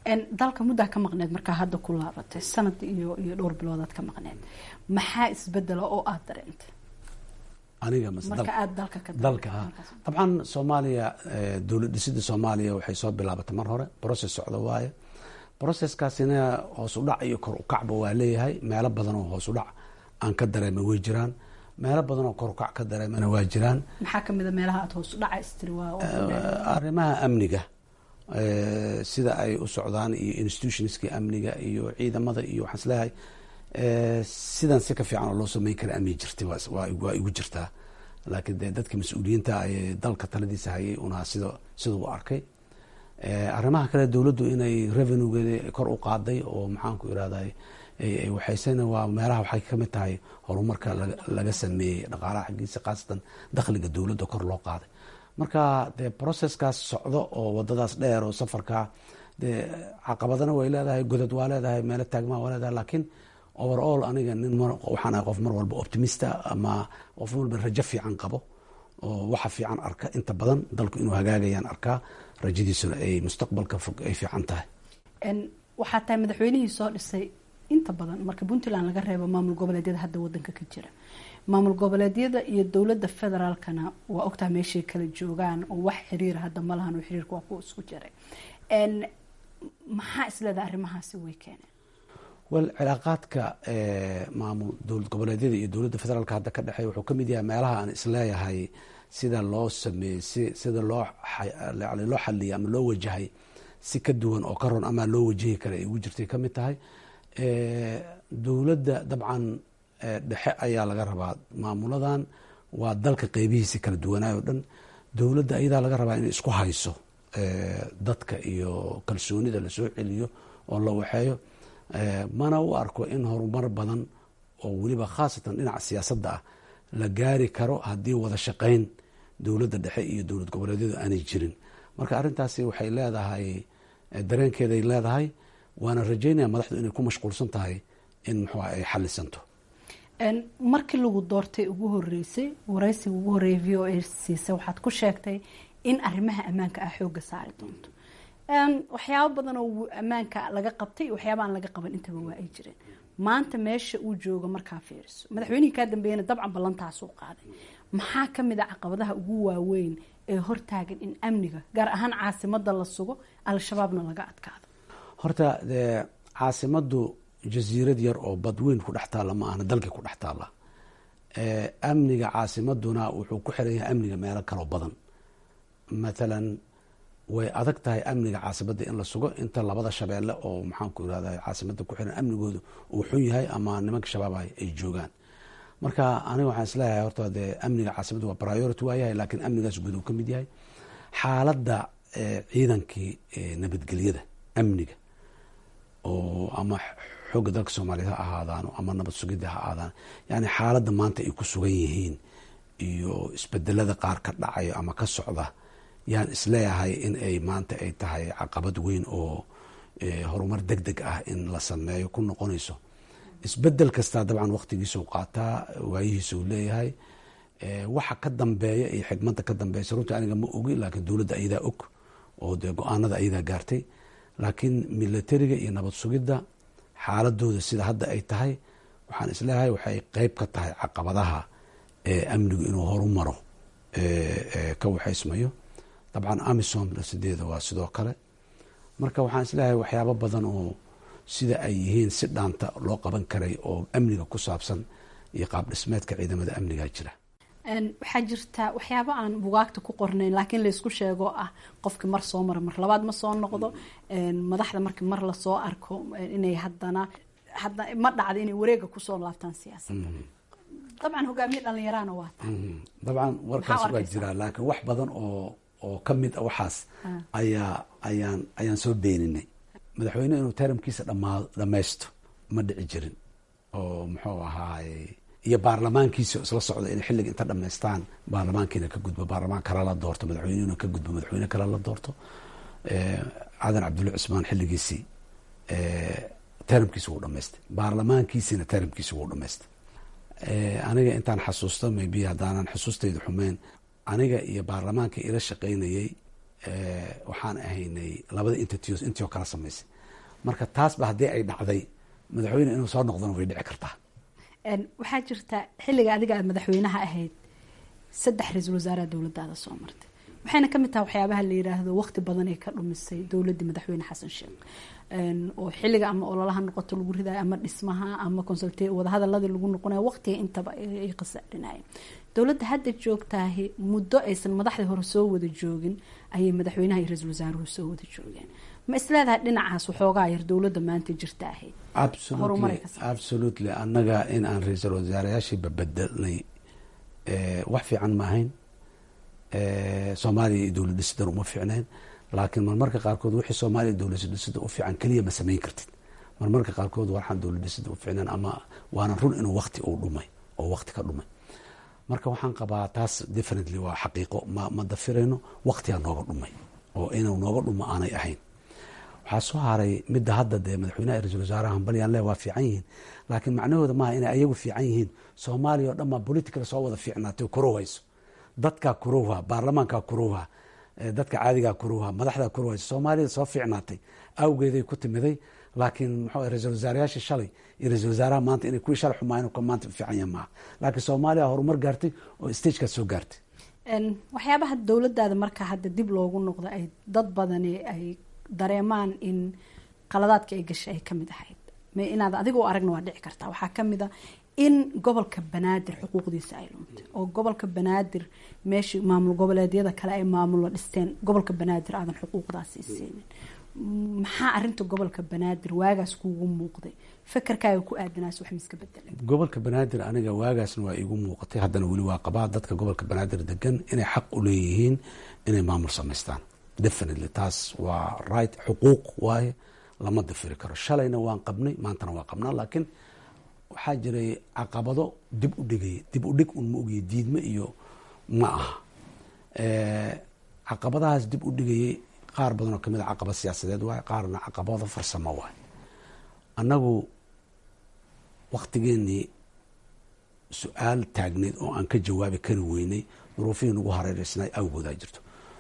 [SPEAKER 7] dalka muddaa ka maqneed markaa hadda ku laabatay sanad iyo iyo dhowr biloodaad ka maqneed maxaa isbedela oo aada dareentay
[SPEAKER 8] aniga
[SPEAKER 7] marka aada dalka ka
[SPEAKER 8] dalka ha dabcan soomaaliya dowlad dhisida soomaaliya waxay soo bilaabatay mar hore process socda waaye processkaasina hoos u dhac iyo kor u kacba waa leeyahay meelo badan oo hoos u dhac aan ka dareema way jiraan meelo badan oo kor u kac ka dareemana waa jiraan
[SPEAKER 7] maxaa kamid a meelaha aada hoos u dhaca istiri waa
[SPEAKER 8] arrimaha amniga sida ay u socdaan iyo institutionskii amniga iyo ciidamada iyo waxaan isleeyahay sidan si ka fiican oo loo sameyn kara amni jirtay waa igu jirtaa laakiin dee dadka mas-uuliyiinta ay dalka taladiisa hayay unaa sida sida u arkay arrimaha kale dowladdu inay revenuegeeda kor u qaaday oo maxaanku irahday waxaysena waa meelaha waxay kamid tahay horumarka laga sameeyey dhaqaalaha xaggiisa khaasatan dakhliga dowladda kor loo qaaday marka dee processkaas socdo oo wadadaas dheer oo safarka dee caqabadana way leedahay godad waa leedahay meelo taagmaa waa leedahay laakiin overall aniga nin waxaan ahay qof mar walba optimista ama qof walba rajo fiican qabo oo waxa fiican arka inta badan dalku inuu hagaagayaan arkaa rajadiisuna ay mustaqbalka fog ay fiican tahay
[SPEAKER 7] waxaa tahay madaxweynihii soo dhisay inta badan marka puntland laga reebo maamul goboleedyada hadda wadanka ka jira maamul goboleedyada iyo dowladda federaalkana waa ogtaha meeshay kala joogaan oo wax xiriira hadda ma lahan oo xiriirka waa kuwa isku jiray maxaa isleedaha arrimahaasi way keeneen
[SPEAKER 8] wel cilaaqaadka maamul dowlad goboleedyada iyo dowladda federaalka hadda ka dhexeeya wuxuu kamid yahay meelaha aan isleeyahay sida loo sameeyey si sida loo loo xaliyay ama loo wajahay si ka duwan oo ka ron ama loo wajahi kara ay ugu jirtay kamid tahay dowladda dabcan dhexe ayaa laga rabaa maamuladan waa dalka qeybihiisi kala duwanaay o dhan dowladda ayadaa laga rabaa inay isku hayso dadka iyo kalsoonida lasoo celiyo oo la waxeeyo mana u arko in horumar badan oo weliba khaasatan dhinaca siyaasadda ah la gaari karo haddii wada shaqeyn dowladda dhexe iyo dowlad goboleedyadu aanay jirin marka arrintaasi waxay leedahay dareenkeeday leedahay waana rajeynaya madaxdu inay ku mashquulsan tahay in muxua ay xalisanto
[SPEAKER 7] markii lagu doortay ugu horeysay waraysiga ugu horeeyay v o a siisa waxaad ku sheegtay in arrimaha ammaanka ah xooga saari doonto waxyaabo badan oo ammaanka laga qabtay waxyaaba aan laga qaban intaba waa ay jireen maanta meesha uu joogo markaa fiiriso madaxweynihii kaa dambeeyana dabcan ballantaasuu qaaday maxaa kamid a caqabadaha ugu waaweyn ee hortaagan in amniga gaar ahaan caasimada la sugo al-shabaabna laga adkaado
[SPEAKER 8] horta dee caasimadu jasiirad yar oo badweyn ku dhex taalla ma ahna dalkii ku dhex taalla amniga caasimaduna wuxuu ku xiran yahay amniga meelo kaloo badan mathalan way adag tahay amniga caasimada in la sugo inta labada shabeelle oo maxaanku irahda caasimada ku xiran amnigoodu uu xun yahay ama nimanka shabaab ay joogaan marka aniga waxaan isleeyahay horta dee amniga caasimada waa priority waayahay laakiin amnigaas guud uu ka mid yahay xaaladda ciidankii nabadgelyada amniga oo ama xoogga dalka soomaaliyeed ha ahaadaano ama nabad sugidda ha ahaadaan yani xaaladda maanta ay ku sugan yihiin iyo isbedelada qaar ka dhacayo ama ka socda yaan isleeyahay in ay maanta ay tahay caqabad weyn oo horumar deg deg ah in la sameeyo ku noqonayso isbedel kastaa dabcan waqtigiisuu qaataa waayihiisuu leeyahay waxa ka dambeeya iyo xigmadda ka dambeysa runtii aniga ma ogi laakiin dowladda ayadaa og oo dee go-aanada ayadaa gaartay laakiin milatariga iyo nabad sugidda xaaladooda sida hadda ay tahay waxaan isleeyahay waxay qeyb ka tahay caqabadaha amnigu inuu horu maro ka waxaysmayo dabcan amisom sideeda waa sidoo kale marka waxaan isleeyahay waxyaabo badan oo sida ay yihiin si dhaanta loo qaban karay oo amniga ku saabsan iyo qaab dhismeedka ciidamada amniga jira
[SPEAKER 7] waxaa jirta waxyaabo aan bugaagta ku qornayn laakiin laysku sheego ah qofkii mar soo mara mar labaad ma soo noqdo madaxda markii mar lasoo arko inay hadana hadda ma dhacda inay wareega kusoo laabtaan siyaasadda dabcan hogaamiye dhalinyarana waa tahay
[SPEAKER 8] dabcan warkaas waa jiraa laakiin wax badan oo oo ka mid a waxaas ayaa ayaan ayaan soo beeninay madaxweyne inuu taramkiisa dhamaa dhamaysto ma dhici jirin oo muxuu ahaay iyo baarlamaankiisa isla socda inay xilliga inta dhamaystaan baarlamaankiina ka gudbo baarlamaan kale la doorto madaxweynehuna ka gudbo madaxweyne kale la doorto cadan cabdulla cusmaan xilligiisii taramkiisa wuu dhamaystay baarlamaankiisina taramkiisa wuu dhamaystay aniga intaan xasuusto maybe haddaanan xusuustayda xumeyn aniga iyo baarlamaanka ila shaqaynayay waxaan ahaynay labada intertios intii oo kala samaysay marka taasba haddii ay dhacday madaxweyne inuu soo noqdona way dhici kartaa
[SPEAKER 7] waxaa jirta xilliga adiga aad madaxweynaha ahayd saddex ra-iisul wasaaraha dowladaada soo martay waxayna kamid tahay waxyaabaha la yiraahdo waqti badan ay ka dhumisay dowladii madaxweyne xasan sheekh oo xilliga ama ololaha noqoto lagu ridayo ama dhismaha ama consulte wadahadaladii lagu noqonayo waqtiga intaba ay qasaadhinayeen dowladda hadda joogtaahi muddo aysan madaxdii hore soo wada joogin ayay madaxweynaha iyo ra-iisul wasaaruhu soo wada joogeen ma isleedahay dhinacaas waxoogaa yar dowladda maanta jirta ahayd
[SPEAKER 8] absolutely annaga in aan ra-iisul wasaarayaashii babedelnay wax fiican ma ahayn soomaaliya iyo dowlad dhisidan uma fiicnayn laakiin marmarka qaarkood wixii soomaaliya dowlad dhisida u fiican keliya ma samayn kartid marmarka qaarkood waxaan dowlad dhisida u fiicnayn ama waana run inuu wakti uu dhumay oo wakti ka dhumay marka waxaan qabaa taas differently waa xaqiiqo ma ma dafirayno waktigaa nooga dhumay oo inuu nooga dhumo aanay ahayn waxaa soo haray midda hadda dee madaxweynaha ra-isul wasaaraha hambalyan le waa fiican yihiin laakiin macnahooda maaha inay ayagu fiican yihiin soomaaliya oo dhan baa political soo wada fiicnaatay kurowhayso dadkaa kurowha baarlamaankaa kurowha dadka caadigaa kurowha madaxdaa kurowhayso soomaalida soo fiicnaatay awgeeday ku timiday laakiin mxuu ra-isul wasaarayaashii shalay iyo ra-isul wasaaraha maanta inay kuwii shalay xumaayeen ka maanta fiican yahay maaha laakiin soomaaliya horumar gaartay oo stagekaas soo gaartay
[SPEAKER 7] waxyaabaha dowladaada marka hadda dib loogu noqdo ay dad badani ay dareemaan in qaladaadka ay gashay ay kamid ahayd inaad adiga u aragna waa dhici kartaa waxaa kamid a in gobolka banaadir xuquuqdiisa ay luntay oo gobolka banaadir meeshii maamul goboleedyada kale ay maamulo dhisteen gobolka banaadir aadan xuquuqdaasi siinin maxaa arinta gobolka banaadir waagaas kuugu muuqday fakarkaaga ku aadanaas wax miska bedelay
[SPEAKER 8] gobolka banaadir aniga waagaasna waa iigu muuqatay haddana weli waa qabaa dadka gobolka banaadir degan inay xaq u leeyihiin inay maamul samaystaan definitely taas waa right xuquuq waaye lama dafiri karo shalayna waan qabnay maantana waa qabnaa laakiin waxaa jiray caqabado dib u dhigay dib u dhig un ma ogiye diidme iyo ma aha caqabadahaas dib u dhigayay qaar badan oo kamid a caqabad siyaasadeed waaye qaarna caqabado farsamo waaye annagu waktigeenii su-aal taagneyd oo aan ka jawaabi kari weynay duruufihii nagu hareereysnay awgoodaa jirto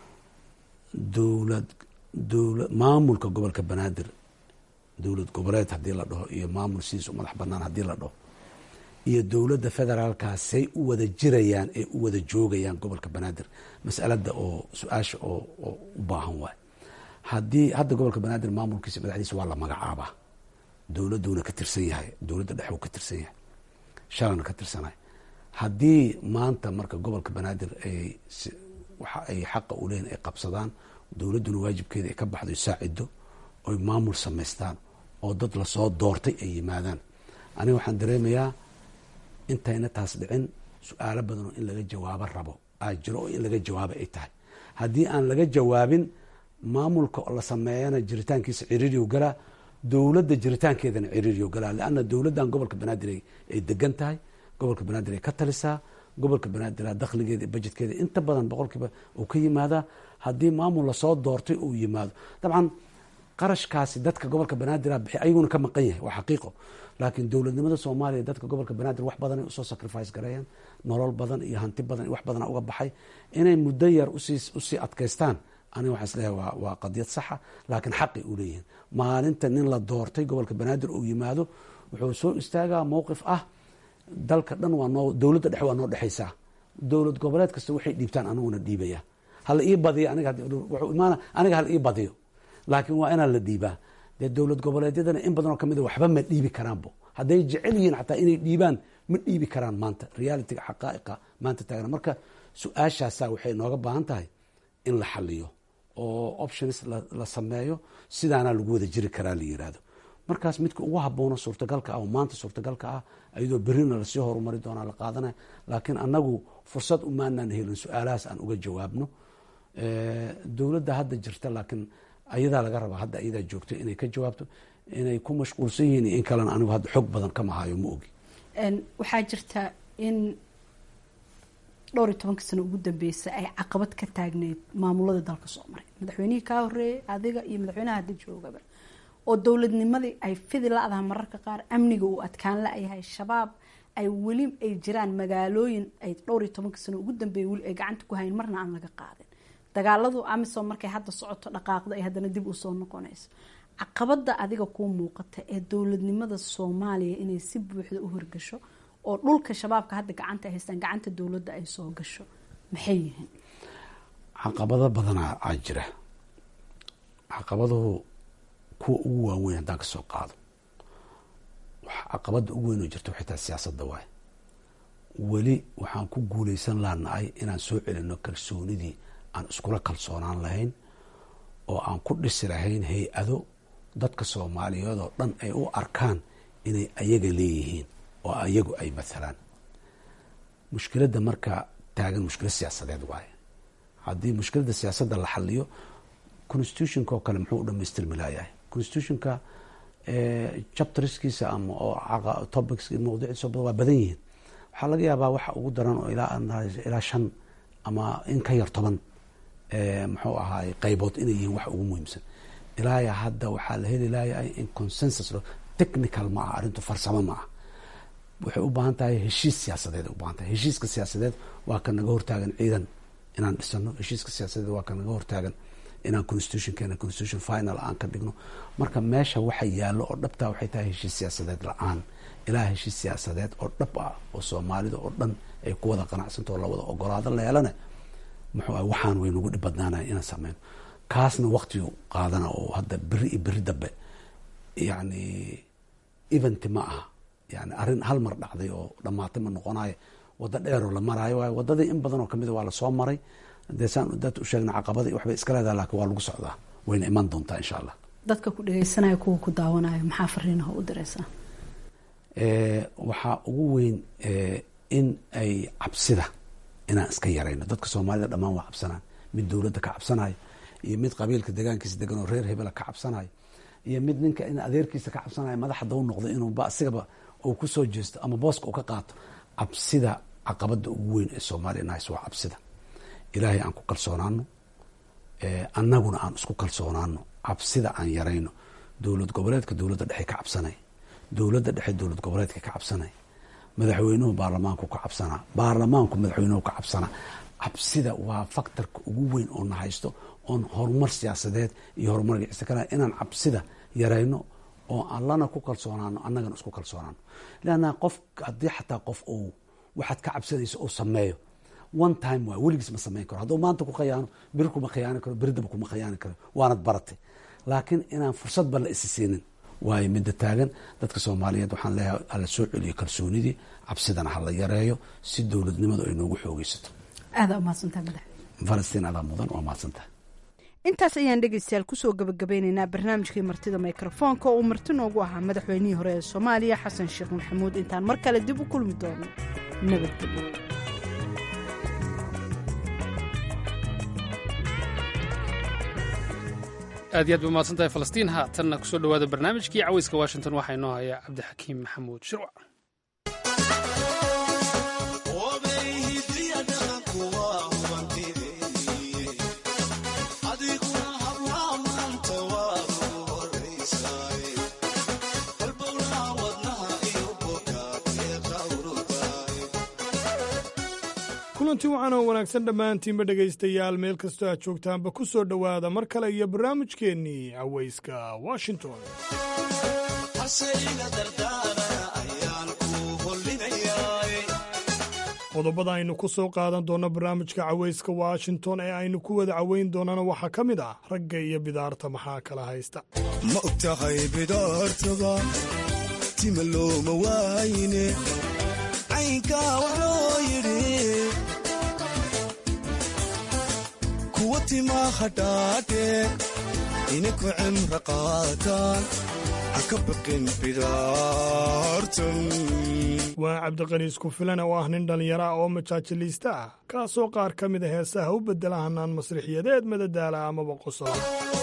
[SPEAKER 8] dowlad dowla maamulka gobolka banaadir dowlad goboleed haddii la dhaho iyo maamul sidiis u madax banaan haddii la dhaho iyo dowladda federaalkaasay u wada jirayaan ee u wada joogayaan gobolka banaadir masalada oo su-aasha oo oo u baahan waay haddii hadda gobolka banaadir maamulkiisa madaxdiisa waa la magacaabaa dowladuuna ka tirsan yahay dowladda dhex uu ka tirsan yahay shalana ka tirsanay haddii maanta marka gobolka banaadir ay waxa ay xaqa u leeyihin ay qabsadaan dowladduna waajibkeeda ay ka baxdo saacido oy maamul samaystaan oo dad lasoo doortay ay yimaadaan aniga waxaan dareemayaa intayna taas dhicin su-aalo badan oo in laga jawaabo rabo aa jiro oo in laga jawaabo ay tahay haddii aan laga jawaabin maamulka la sameeyana jiritaankiisa ciriiriyo galaa dowladda jiritaankeedana ciriiriyo galaa leanna dowladdan gobolka banaadir ay degan tahay gobolka banaadir ay ka talisaa gobolka banaadir dakhligeeda iyo bajetkeeda inta badan boqolkiiba uu ka yimaadaa haddii maamul lasoo doortay uu yimaado dabcan qarashkaasi dadka gobolka banaadir bixi ayaguna ka maqan yahay waa xaqiiqo laakiin dowladnimada soomaaliya dadka gobolka banaadir wax badan ay usoo sacrifice gareeyaan nolol badan iyo hanti badan wax badana uga baxay inay muddo yar usii usii adkaystaan aniga waxaan isleeyahay waa waa qadiyad saxa laakiin xaqay u leeyihiin maalinta nin la doortay gobolka banaadir uu yimaado wuxuu soo istaagaa mowqif ah dalka dhan waa noo dowladda dhex waa noo dhexaysaa dowlad goboleed kasta waxay dhiibtaan aniguna dhiibaya hala ii badiyo aniga wuxuu imaana aniga hala ii badiyo laakiin waa inaan la dhiibaa dee dowlad goboleedyadana in badanoo kamid a waxba ma dhiibi karaanbo hadday jecel yihiin xataa inay dhiibaan ma dhiibi karaan maanta realityga xaqaa'iqa maanta taagna marka su-aashaasa waxay nooga baahan tahay in la xaliyo oo options la sameeyo sidaana lagu wada jiri karaa la yiraahdo markaas midka ugu haboono suurtagalka ah oo maanta suurtagalka ah ayadoo berina lasii horumari doonaa la qaadanaya laakiin annagu fursad umaanaan helin su-aalahaas aan uga jawaabno dowladda hadda jirta laakiin ayadaa laga rabaa hadda ayadaa joogto inay ka jawaabto inay ku mashquulsan yihiin iyo in kalena anigu hadda xoog badan kama hayo ma ogi
[SPEAKER 7] waxaa jirta in dhowr iyo tobanka sano ugu dambeysay ay caqabad ka taagneyd maamulada dalka soo maray madaxweynihii kaa horeeyay adiga iyo madaxweynaha hadda joogaba oo dowladnimadii ay fidi la-daha mararka qaar amniga uu adkaan la-yahay shabaab ay weli ay jiraan magaalooyin ay dhowr iyo tobanka sano ugu dambeeyay weli ay gacanta ku hayn marna aan laga qaadin dagaaladu amisom markay hadda socoto dhaqaaqda ay haddana dib usoo noqonayso caqabada adiga kuu muuqata ee dowladnimada soomaaliya inay si buuxda u horgasho oo dhulka shabaabka hadda gacanta ay haystaan gacanta dowladda ay soo gasho maxay yihiin
[SPEAKER 8] caqabado badanaa aa jira caqabaduhu kuwa ugu waaweyn haddaan ka soo qaado caqabada ugu weyn oo jirta waxay tahay siyaasadda waay weli waxaan ku guuleysan laanahay inaan soo celino kalsoonidii aan iskula kalsoonaan lahayn oo aan ku dhisi lahayn hay-ado dadka soomaaliyeed oo dhan ay u arkaan inay ayaga leeyihiin oo ayagu ay mathalaan mushkiladda marka taagan mushkilad siyaasadeed waaye haddii mushkiladda siyaasadda la xaliyo constitutionka oo kale muxuu u dhamaystirmi laayahay constitutionka chapterskiisa ama oo topics mawduuciisa waa badan yihiin waxaa laga yaabaa waxa ugu daran oo ilaa shan ama in ka yar toban muxuu ahaay qaybood inay yihiin wax ugu muhiimsan ilaaya hadda waxaa la heli layahay in consensus technical ma aha arrintu farsamo ma ah waxay u baahan tahay heshiis siyaasadeed u baahan tahay heshiiska siyaasadeed waa ka naga hortaagan ciidan inaan dhisano heshiiska siyaasadeed waa ka naga hortaagan inaan constitutionkeena constitution final aan ka dhigno marka meesha waxa yaallo oo dhabtaa waxay tahay heshiis siyaasadeed la-aan ilaa heshiis siyaasadeed oo dhab ah oo soomaalida oo dhan ay ku wada qanacsanto oo lawada ogolaado leelane muxuu ah waxaan way nagu dhib badnaanaya inaan sameyno kaasna waqtigu qaadana oo hadda beri iyo beri dambe yani event ma aha yani arrin hal mar dhacday oo dhamaatay ma noqonayo waddo dheeroo la maraayo waayo waddadii in badan oo kamid a waa lasoo maray dee saan dad u sheegna caqabadii waxbay iska leedaha laakiin waa lagu socdaa wayna iman doontaa insha allah
[SPEAKER 7] dadka ku dhegeysanaya kuwa ku daawanayo maxaa fariinaha u diraysaa
[SPEAKER 8] waxaa ugu weyn in ay cabsida inaan iska yarayno dadka soomaalida dhammaan waa cabsanaan mid dowladda ka cabsanayo iyo mid qabiilka degaankiisa degan oo reer hebela ka cabsanayo iyo mid ninka in adeerkiisa ka cabsanayo madaxda u noqdo inuuba asigaba uu kusoo jeesto ama booska uu ka qaato cabsida caqabada ugu weyn ee soomaaliya nahays waa cabsida ilaahay aan ku kalsoonaano annaguna aan isku kalsoonaano cabsida aan yarayno dowlad goboleedka dowladda dhexe ka cabsanay dowladda dhexe dowlad goboleedka ka cabsanay madaxweynuhu baarlamaanku ka cabsanaa baarlamaanku madaxweynuhu ka cabsanaa cabsida waa faktorka ugu weyn oo na haysto oon horumar siyaasadeed iyo horumar gicisa kale inaan cabsida yarayno oo allana ku kalsoonaano annagana isku kalsoonaano leanna qof haddii xataa qof uu waxaad ka cabsanayso uu sameeyo one time waa weligiis ma samayn karo hadduu maanta ku khayaano beri kuma khayaani karo beridaba kuma khayaani karo waanad baratay laakiin inaan fursadba la isi siinin waayo midda taagan dadka soomaaliyeed waxaan leeyahay hala soo celiyo kalsoonidii cabsidana hala yareeyo si dowladnimadu ay noogu xoogeysato
[SPEAKER 7] aadaa umahadsantaha madax
[SPEAKER 8] falastiin adaa mudan waa mahadsantaha
[SPEAKER 7] intaas ayaan dhegaystayaal kusoo gabagabeynaynaa barnaamijkii martida mikrofoonka oo uu marti noogu ahaa madaxweynihii hore ee soomaaliya xasan sheekh maxamuud intaan mar kale dib u kulmi doono nabadgelyo
[SPEAKER 2] aad iyo aad ba umahadsan tahay falastiin haatanna kusoo dhowaada barnaamijkii caweyska washington waxaa inoo haya cabdixakiim maxamuud shirwac
[SPEAKER 1] kulanti wacan oo wanaagsan dhammaantiinba dhegaystayaal meel kastoo aad joogtaanba ku soo dhowaada mar kale iyo barnaamijkeennii cawayska washington qodobada aynu ku soo qaadan doonno barnaamijka cawayska washington ee aynu ku wada caweyn doonana waxaa ka mid ah ragga iyo bidaarta maxaa kala haysta
[SPEAKER 9] ma og tahay bidaartaba tima looma waayne caynkaa waxloo yidhi kuwa timaa hadhaadhe inaku cimra qaataan ha ka baqin bidaartan
[SPEAKER 1] waa cabdiqani isku filan oo ah nin dhallinyaro ah oo majaajiliista ah kaasoo qaar ka mid a heesaha u beddela hanaan masrixiyadeed madadaala amaba qosola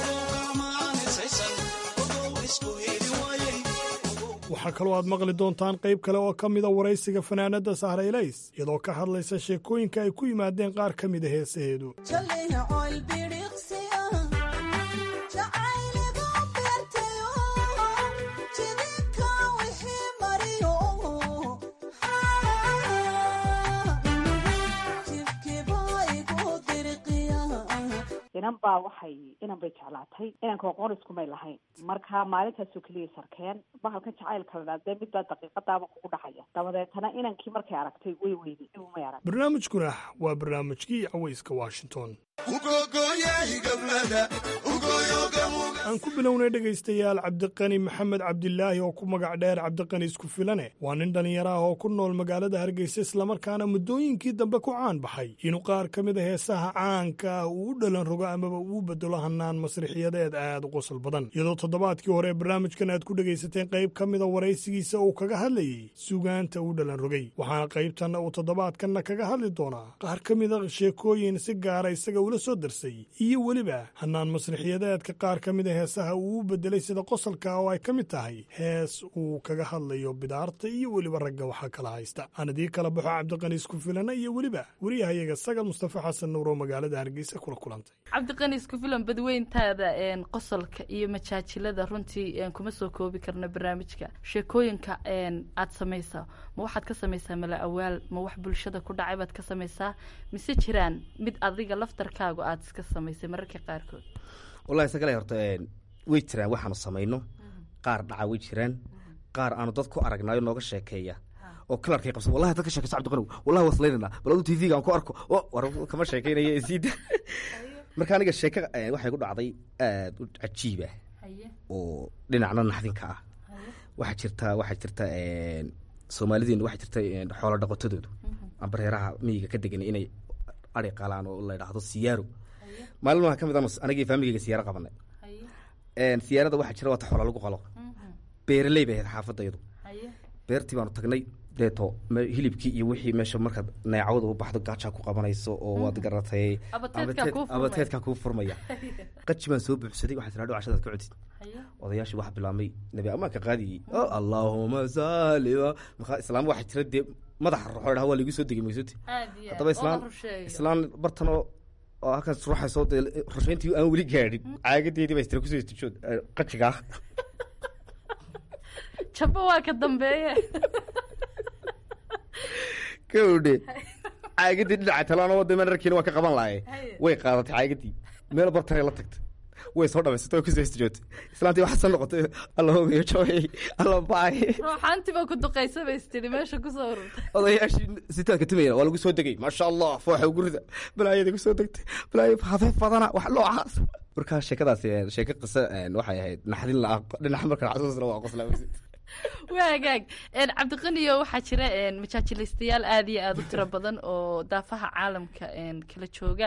[SPEAKER 1] waxaa kaloo aad maqli doontaan qayb kale oo ka mida waraysiga fanaanadda sahraylays iyadoo ka hadlaysa sheekooyinka ay ku yimaadeen qaar ka mida heesaheedu
[SPEAKER 10] inan baa waxay inan bay jeclaatay inanka aqoon iskumay lahayn marka maalintaasoo keliya sarkeen bahalkan jacaylka la dhaa dee mid baa daqiiqadaaba kugu dhacaya dabadeetana inankii markay aragtay way weyday dib umay arag
[SPEAKER 1] barnaamijkuna waa barnaamijkii cawayska washington aan ku bilownay dhegaystayaal cabdiqani maxamed cabdilaahi oo ku magac dheer cabdiqani isku filane waa nin dhallinyaro ah oo ku nool magaalada hargeysa islamarkaana muddooyinkii dambe ku caan baxay inuu qaar ka mid a heesaha caanka ah uu u dhalan rogo amaba uu bedelo hanaan masrixiyadeed aad u qosol badan iyadoo toddobaadkii hore barnaamijkan aad ku dhegaysateen qayb ka mida waraysigiisa uu kaga hadlayey sugaanta uu dhalan rogay waxaana qaybtanna uu toddobaadkanna kaga hadli doonaa qaar ka mida sheekooyin si gaara isaga ula soo darsay iyo weliba hanaan masrixiyadeedka qaar ka mida heesaha uu u bedelay sida qosolka oo ay ka mid tahay hees uu kaga hadlayo bidaarta iyo weliba ragga waxaa kala haysta aan idii kala baxo cabdiqani isku filana iyo weliba wariyahayaga sagal mustafa xasan nuur oo magaalada hargeysa kula kulantay
[SPEAKER 11] cabdiqani isku filan badweyntaada qosolka iyo majaajilada runtii kuma soo koobi karno barnaamijka sheekooyinka aad samaysaa ma waxaad ka samaysaa mala awaal ma wax bulshada ku dhacay baad ka samaysaa mise jiraan mid adiga laftarkaagu aad iska samaysay mararka qaarkood
[SPEAKER 12] wallahi isagale horta way jiraan waxaanu samayno qaar dhaca way jiraan qaar aanu dad ku aragnaayo nooga sheekeeya oo kalarkay qabsa wallahi dad ka sheekayso cabdiqanow wallahi waslaynana bal adu tv aan ku arko o war kama sheekeynaya isiida marka aniga sheeke waxay ku dhacday aad u cajiib ah oo dhinacna naxdinka ah waxaa jirta waxaa jirta soomaalideena waxaa jirta xoolo dhaqatadoodu ambareeraha miyiga ka degan inay ari qalaan oo la yidhaahdo siyaaro maalin waa ka mid anagii faamigeyga siyaaro qabanay siyaarada waxaa jira waata xoola lagu qalo beeraley bay ahayd xaafadayadu beertii baanu tagnay deeto hilibkii iyo wixii meesha markaad neecawda u baxdo gaajaa ku qabanayso oo waad garatay abateedkaa kuu furmaya qaji baan soo buuxsaday waxaa tiraa cashadaad ka codid odayaashii waxaa bilaabmay nabi amaanka qaadiyey o allaahuma saliwa markaa islaam waxaa jira dee madaxa roxo dhaha waa laigu soo degay maysoti haddaba islaan islaan bartanoo oo halkan ruuxayso dee rushayntii aan weli gaadhin caagadeedii baa istira kusoo istijood qajigaa
[SPEAKER 11] jabo waa ka dambeeye
[SPEAKER 12] kawdhe caagadii dhinaca talaana wada manarkiina waa ka qaban lahaye way qaadatay caagadii meel bartare la tagtay way soo dhamaysatay oo kusoo istijoogtay islaantii waxaa soo noqotay alla hogayo jooyay alla baay
[SPEAKER 11] ruuxaantiba ku duqaysa bay istiri meesha kusoo ururtay
[SPEAKER 12] odayaashii sitaadka timayna waa lagu soo degay maasha allah fooxa gurida balaayada kusoo degtay balaayo hafeef badana wax noocaas markaa sheekadaas sheeko qisa waxay ahayd naxdin la dhinaca marka xasuusna waa qosla
[SPEAKER 11] waa hagaag cabdiqaniyo waxaa jira majaajilaystayaal aada iyo aada u tiro badan oo daafaha caalamka kala jooga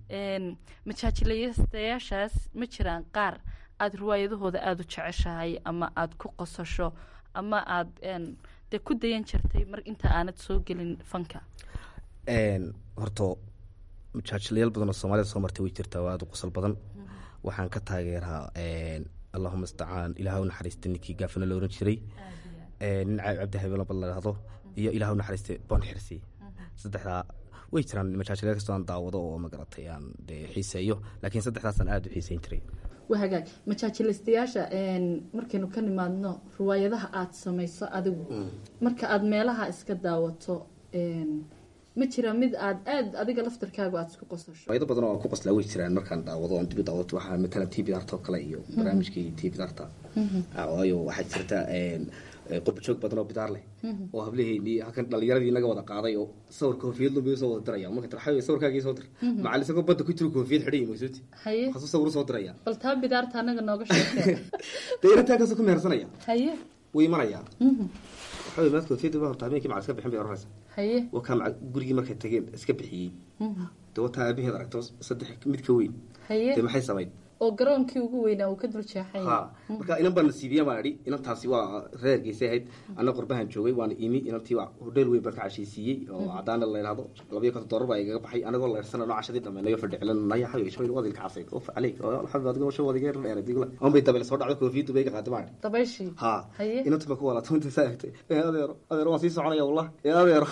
[SPEAKER 11] majaajilaystayaashaas ma jiraan qaar aada riwaayadahooda aada u jeceshahay ama aada ku qosasho ama aada dee ku dayan jirtay mar inta aanad soo gelin fanka
[SPEAKER 12] horto majaajilayaal badan oo soomaalida soo martay way jirtaa waa aada u qosol badan waxaan ka taageeraa allahuma istacaan ilaah u naxariista ninkii gaafana la oran jiray nin cabdi habelo bal ladhahdo iyo ilaah u naxariista boon xirsi saddexdaa way jiraan majaajilya kastoo aan daawado oo magaratay aan dee xiiseeyo laakiin saddexdaasaan aada u xiiseyn jiray
[SPEAKER 11] waa hagaag majaajilaystayaasha markaynu ka nimaadno riwaayadaha aada samayso adigu marka aada meelaha iska daawato ma jira mid aad aad adiga laftarkaagu aada isku qosasho
[SPEAKER 12] faa'ido badan oo aan ku qoslaa way jiraan markaan daawado aan dibi daawato waxaa matalan t bidarta oo kale iyo barnaamijkii t bidarta waayo waxaa jirta qurbajoog badan oo bidaar leh oo hablaheynii halkan dhalinyaradii naga wada qaaday oo sawir koofiyad lumbiyo soo wada diraya marka tarxayo sawirkaagii soo dir macalin isagoo badda ku jiro koofiyad xidhay maysoti
[SPEAKER 11] haye
[SPEAKER 12] hasuu sawir soo diraya
[SPEAKER 11] bal taa bidaarta anaga nooga sheekee
[SPEAKER 12] dee inataa kasoo ku mehersanaya
[SPEAKER 11] haye
[SPEAKER 12] wuu imanayaa waxaa maad koofiyadda ba horta habeenkii macal iska bixin bay oranaysa
[SPEAKER 11] haye
[SPEAKER 12] wakaa maca gurigii markay tageen iska bixiyey dee wataa aabaheed aragto saddex mid ka weyn
[SPEAKER 11] haye
[SPEAKER 12] dee maxay samayn
[SPEAKER 11] oo garoonkii ugu weynaa uu ka dul jeexay
[SPEAKER 12] ha marka inan baan nasiibiya baan idhi inantaasi waa reergeysay ahayd anna qurbahan joogay waana imi inantii waa hodheel weyn baan ka cashaysiiyey oo cadaana la yidhahdo labayo konton doolar baa igaga baxay anagoo leersana noo cashadii dhameynayo fadhicilanaya xayo shoyl wadilka cabsayd of caleyk alxamdu adigo sho wadiga yar dheer digla on bay dabeel soo dhacdo koofiyaddu bay iga qaaday baan
[SPEAKER 11] dabayshii
[SPEAKER 12] ha
[SPEAKER 11] haye
[SPEAKER 12] inantu ba ku walaata inta saa egtay ee adeero adeero waan sii soconaya wallah ee adeero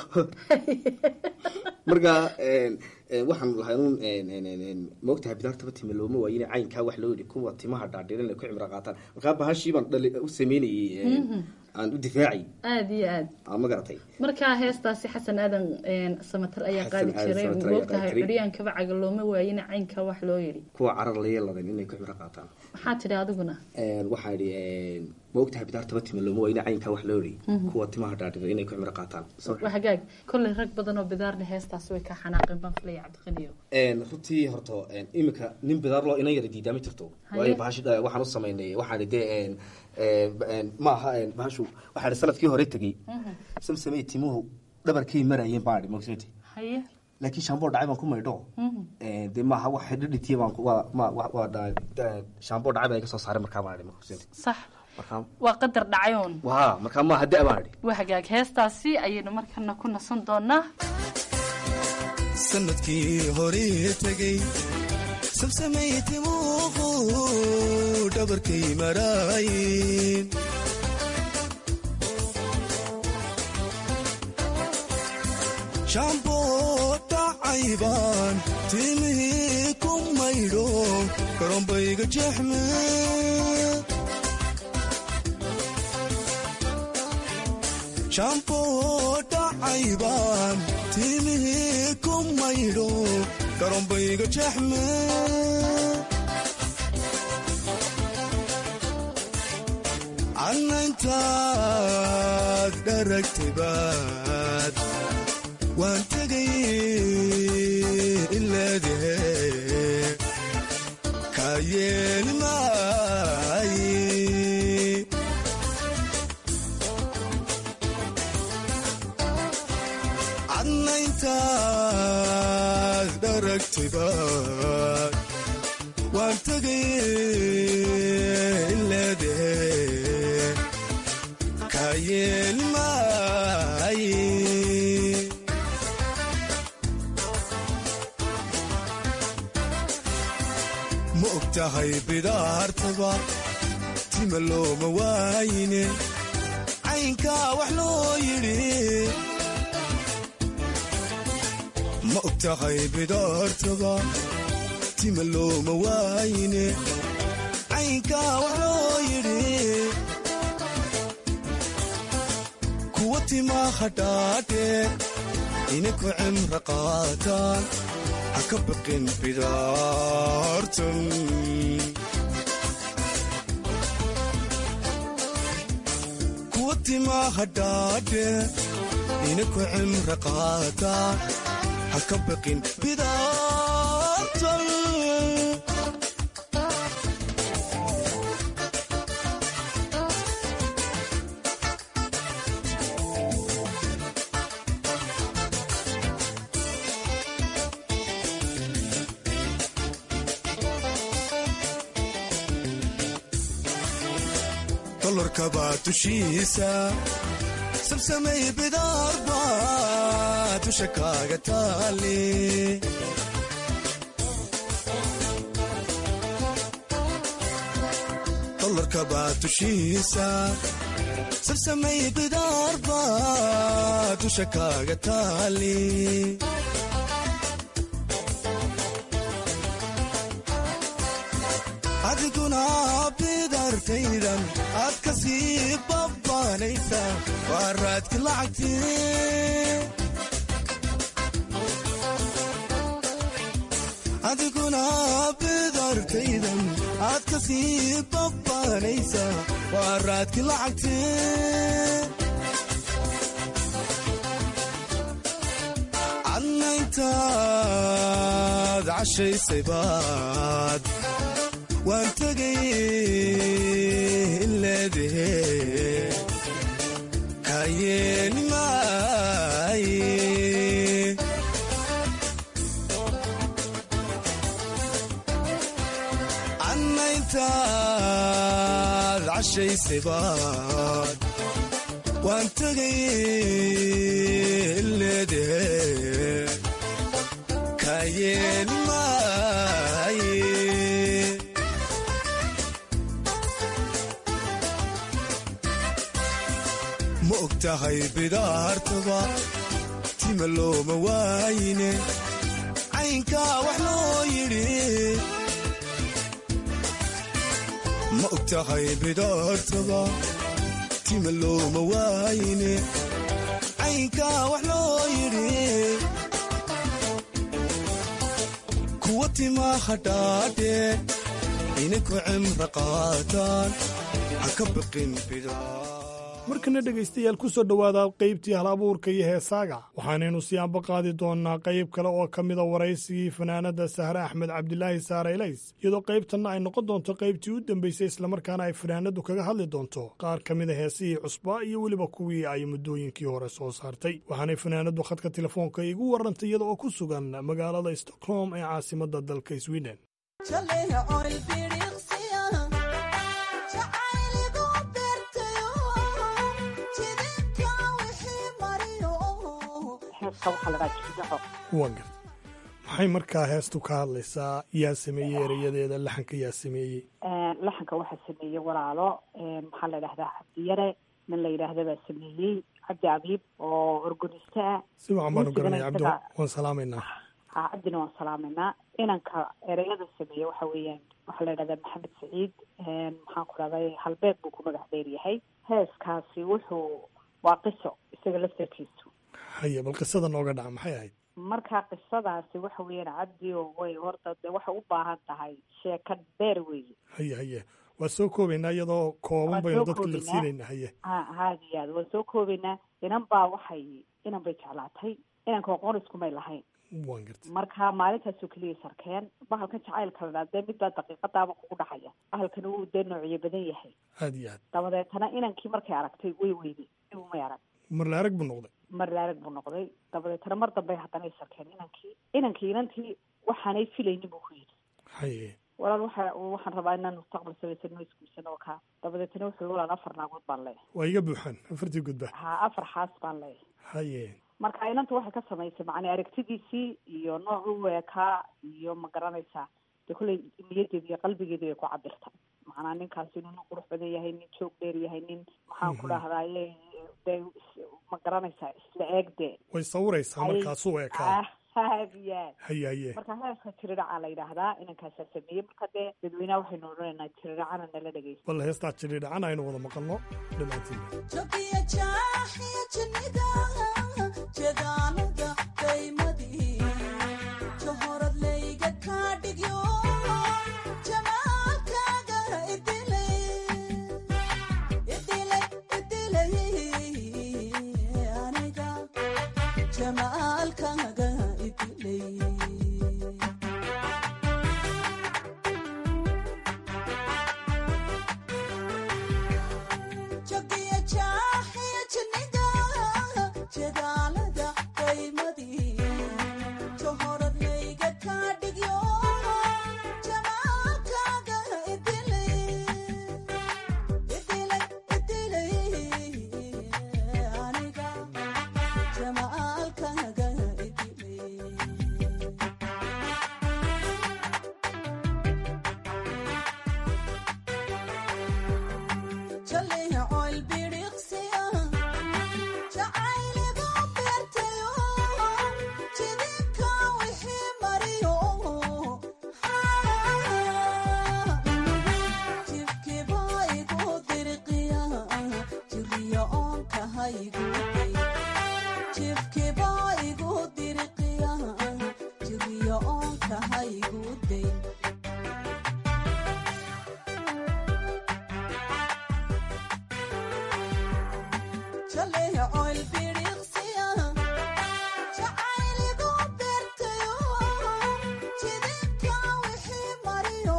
[SPEAKER 12] marka waxaan lahay un maogtahay bidaartaba time looma waayine caynkaa wax loo yidhi kuwa timaha dhaadhirin ay ku cimro qaataan markaa bahashii baan dhali u sameynayey aan u difaacay
[SPEAKER 11] aada iyo aad
[SPEAKER 12] aa ma garatay
[SPEAKER 11] markaa heestaasi xasan aadan een, samatar ayaa
[SPEAKER 12] Xasan
[SPEAKER 11] qaadi
[SPEAKER 12] aadan
[SPEAKER 11] jiray
[SPEAKER 12] Samatar ayaa
[SPEAKER 11] moogtahay
[SPEAKER 12] qaadi jiray.
[SPEAKER 11] curyaankaba caga looma waayina caynka wax loo yidhi
[SPEAKER 12] kuwa carar la yeeladan inay ku cibro qaataan
[SPEAKER 11] maxaa tidhi adiguna
[SPEAKER 12] Een, waxaa idhi een, ma ogtahay bidaartaba tima looma wayna caynkaa wax loo yidhi
[SPEAKER 11] Mhm.
[SPEAKER 12] kuwa timaha dhaadhiga inay ku cibro qaataan Soo-
[SPEAKER 11] waa hagaag kolley rag badan oo bidaarna heestaasi way ka xanaaqeen baan filaya cabdiqaniyo
[SPEAKER 12] Een, runtii horta een, imika nin bidaar loo inan yara diidaa ma jirto
[SPEAKER 11] Haye.
[SPEAKER 12] waayo bahashi eh, waxaan u samaynay waxaan idhi dee een, een, een, ma aha een, bahashu waxaa idhi sanadkii hore tegey samsamey timuhu dhabarkay marayeen baan idhi magsoti
[SPEAKER 11] haye
[SPEAKER 12] laakiin shaamboo dhacay baan ku maydho Een, dee maaha wax dhidhitiya baan ku- waa ma- waa- waa dha- dha- shaamboo dhacay baa iga soo saaray markaa baan idhi magsoti
[SPEAKER 11] sax
[SPEAKER 12] markaa
[SPEAKER 11] waa qadar dhacayoon
[SPEAKER 12] waa markaa maaha da baan idhi
[SPEAKER 11] waa hagaag heestaasi ayaynu markana ku nasan doonaa
[SPEAKER 9] sanadkii horii tegey sabsamay timuuqu dhabarkay maraayin shaamboo dhacaybaan timihii ku maydho karoonbayga jeexme shaamboo dhacaybaan timihii ku maydho karoonbayga jeexme annaintaad dharagtay baad waan tegay ilaadahe kaa yeeli maaye cadnayntaad dharagtayba waan tegay ilaadahe kaa yeeli maaye ma og tahay bidaartaba tima looma waayine caynkaa wax loo yidhi ma og tahay bidaartaba tima looma waayine caynkaa wax loo yidhi kuwa timaha dhaadheer ina ku cimro qaataan ha ka baqin bidaartan kuwa timaha dhaadheer ina ku cimro qaataan ha ka baqin bidaartan dolarkabaa dushiisa sabsamay bidaarba dusha kaaga taali dolarkabaa dushiisa sabsamay bidaarba dusha kaaga taali adiguna bidartaydan aad ka sii babbaanaysa waa raadki lacagti adiguna bidartaydan aad ka sii babbaanaysa waa raadki lacagti cadnayntaad cashaysay baad waan tegay ilaadahe kaa yeeli maaye cadnayntaad cashaysay baad waan tegay ilaadahe kaa yeeli maaye ma og tahay bidaartaba tima looma waayine caynkaa wax loo yidhi ma og tahay bidaartaba tima looma waayne caynkaa wax loo yidhi kuwa timaa hadhaadhee ininku cimra qaataan ha ka baqin bidaa
[SPEAKER 1] markana dhegaystayaal ku soo dhowaada qaybtii hal abuurka iyo heesaaga waxaanaynu sii anba qaadi doonnaa qayb kale oo ka mida waraysigii fanaanadda sahre axmed cabdilaahi saare elays iyadoo qaybtanna ay noqon doonto qaybtii u dambaysay islamarkaana ay fanaanaddu kaga hadli doonto qaar ka mida heesihii cusbaa iyo weliba kuwii ay muddooyinkii hore soo saartay waxaanay fanaanaddu khadka telefoonka igu warrantay iyada oo ku sugan magaalada stockholm ee caasimadda dalka sweden
[SPEAKER 10] heeska waxaa la dhaha jidaco
[SPEAKER 1] waa garta maxay markaa heestu ka hadlaysaa yaa sameeyey erayadeeda laxanka yaa sameeyey
[SPEAKER 10] laxanka waxaa sameeyey walaalo maxaa la dhahdaa cabdiyare nin la yidhaahda baa sameeyey cabdi abiib oo organiste ah
[SPEAKER 1] si wacan baanu garanay
[SPEAKER 10] Muusigana
[SPEAKER 1] cabdi
[SPEAKER 10] isaga-
[SPEAKER 1] waan salaamaynaa
[SPEAKER 10] ha cabdina waan salaameynaa inanka ereyada sameeye waxa weeyaan waxaa la yidhahdaa maxamed saciid maxaan ku dhahday halbeeg buu ku magac dheer yahay heeskaasi wuxuu waa qiso isaga laftarkiisu
[SPEAKER 1] haye bal qisada nooga dhaca maxay ahayd
[SPEAKER 10] marka qisadaasi waxa weeyaan cabdi oo way horta de waxay u baahan tahay sheeka dheer weeye
[SPEAKER 1] haye haye waa soo koobaynaa iyadoo kooban
[SPEAKER 10] Waan
[SPEAKER 1] baynu
[SPEAKER 10] soo
[SPEAKER 1] dadka la
[SPEAKER 10] koobaynaa.
[SPEAKER 1] siinaynaa haye
[SPEAKER 10] ha haada iyo aada waan soo koobaynaa inan baa waxay inan bay jeclaatay inanka aqoon iskumay lahayn
[SPEAKER 1] waan garta
[SPEAKER 10] marka maalintaasoo keliya sarkeen bahalkan jacaylka la dhaa dee midbaa daqiiqadaaba kugu dhacaya bahalkan uu dee noocyo badan yahay
[SPEAKER 1] aad iyo aad
[SPEAKER 10] dabadeetana inankii markay aragtay way weyday umay arag
[SPEAKER 1] mar la arag buu noqday
[SPEAKER 10] mar laarag buu noqday dabadeetana mar dambey haddana ay sarkeen inankii inankii inantii waxaanay filaynin buu ku yidhi
[SPEAKER 1] haye
[SPEAKER 10] walaal waxa waxaan rabaa inaan mustaqbal samaysano isguursano oo kaa dabadeetana wuxuu yihi walaal afar naagood baan leeyahay
[SPEAKER 1] waa iga buuxaan afartii gudba
[SPEAKER 10] ha afar xaas baan leeyahay
[SPEAKER 1] haye
[SPEAKER 10] marka inanta waxay ka samaysay macni aragtidiisii iyo nooc u eekaa iyo ma garanaysaa dee kolley niyadeeda iyo qalbigeeda bay ku cabirta macnaa ninkaasi inuu nin qurux badan yahay nin joog dheer yahay nin maxaan ku dhahdaye dee is- ma garanaysaa isla eeg dee
[SPEAKER 1] way sawiraysaa
[SPEAKER 10] Ay-
[SPEAKER 1] markaasuu eekaa
[SPEAKER 10] aad iyo aad
[SPEAKER 1] haye haye
[SPEAKER 10] marka heeska tiriracaa la yidhaahdaa inankaasaa sameeyey marka dee dadweynaha waxaynu odhanaynaa tiriracana nala dhegeysta
[SPEAKER 1] bal heestaa jiri dhacan aynu wada maqalno dhammaantiin
[SPEAKER 13] jamaalkaaga idilay jogiya jaaxiya jiniga jadaalada qaymadii johoradlayga kaa dhigyo jamaalkaaga idilay idilay idilay aniga jamaalkaaga idilay jaleecoil bidhiqsiya jacayliga beertayo jidinka wixii mariyo jibkiba igu dirqiya jiriyo oonka hayguday jibkiba igu dirqiya jiriyo oonka hayguday jaleecoil bidhiqsiya jacayligu beertayo jidinka wixii mariyo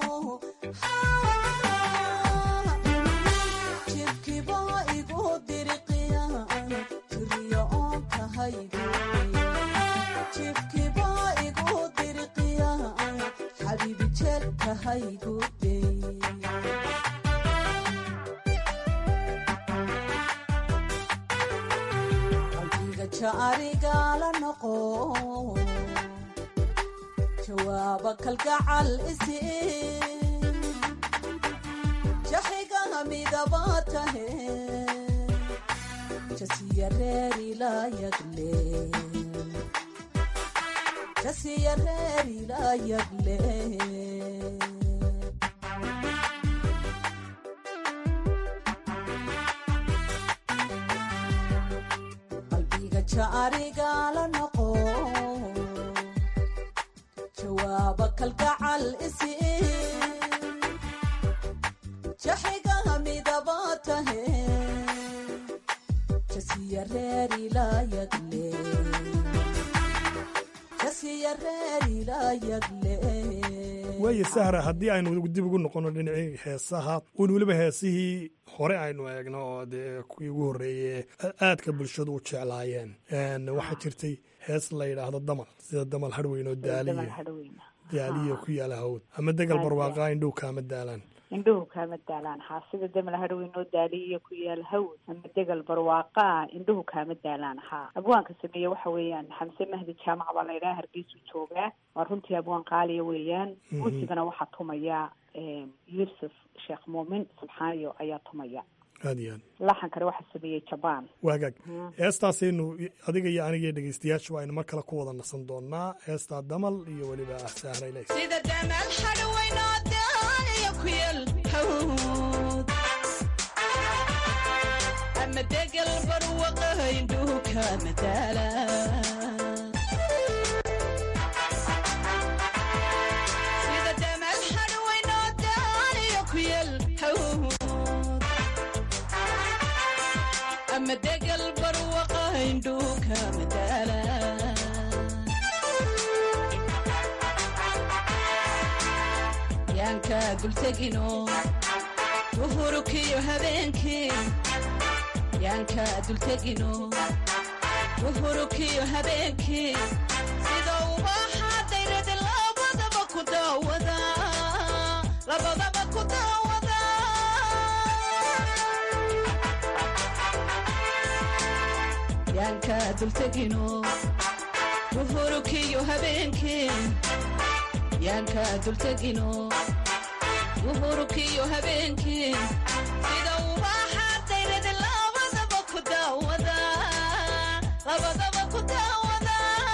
[SPEAKER 13] jibkiba igu dirqiya jiriyo oonka hayguday jibkiba igu dirqiya xabiibi jeelka hayguday qalbiga jaarigala noqo jawaaba kalgacal isi jaxigaha midaba tahe jasiya reerilayagle jasiya reerilayagle jasiya reer ilaa yagle
[SPEAKER 1] waayo sahra haddii aynu dib ugu noqono dhinacii heesaha un weliba heesihii hore aynu eegno oo dee kuwii ugu horreeyey aadka bulshadu u jeclaayeen waxaa jirtay hees la yidhaahdo damal sida damal harweyn oo daaliya daaliya ku yaala hawd ama degal barwaaqa indhow kaama daalaan
[SPEAKER 10] indhuhu kaama daalaan haa sida demal harweyn oo daaliya ku yaal hawd ama degal barwaaqaa indhuhu kaama daalaan haa abwaanka sameeye waxa weeyaan xamse mahdi jaamac baa la yidhaha hargeysuu joogaa waa runtii abwaan qaaliya weeyaan muusigana waxaa tumaya yuusuf sheekh muumin subxaaniyo ayaa tumaya
[SPEAKER 1] aad iyo aad
[SPEAKER 10] laxan kale waxaa sameeyey jabaan
[SPEAKER 1] waagaag heestaasaynu adiga iyo aniga iyo dhegeystayaashu aynu mar kale ku wada nasan doonaa heestaa damal iyo weliba sahrayle
[SPEAKER 13] sida damal hadhaweynoo daaliya ku yal hawd ama degal barwaqa indhuhu kaama daala sida damal hadhaweynoo daaliya ku yal hawd ama degal barwaqa indhuhu kaama daala yaanka dultegino duhurukiyo habeenkii yaanka dultegino duhurukiyo habeenkii sida ubaxa dayrada labadaba ku daawada labadaba ku daawada yaanka dultegino duhurukiyo habeenkii yaanka dultegino duhurukiyo habeenkii sida ubaxa dayrada labadaba ku daawada labadaba ku daawada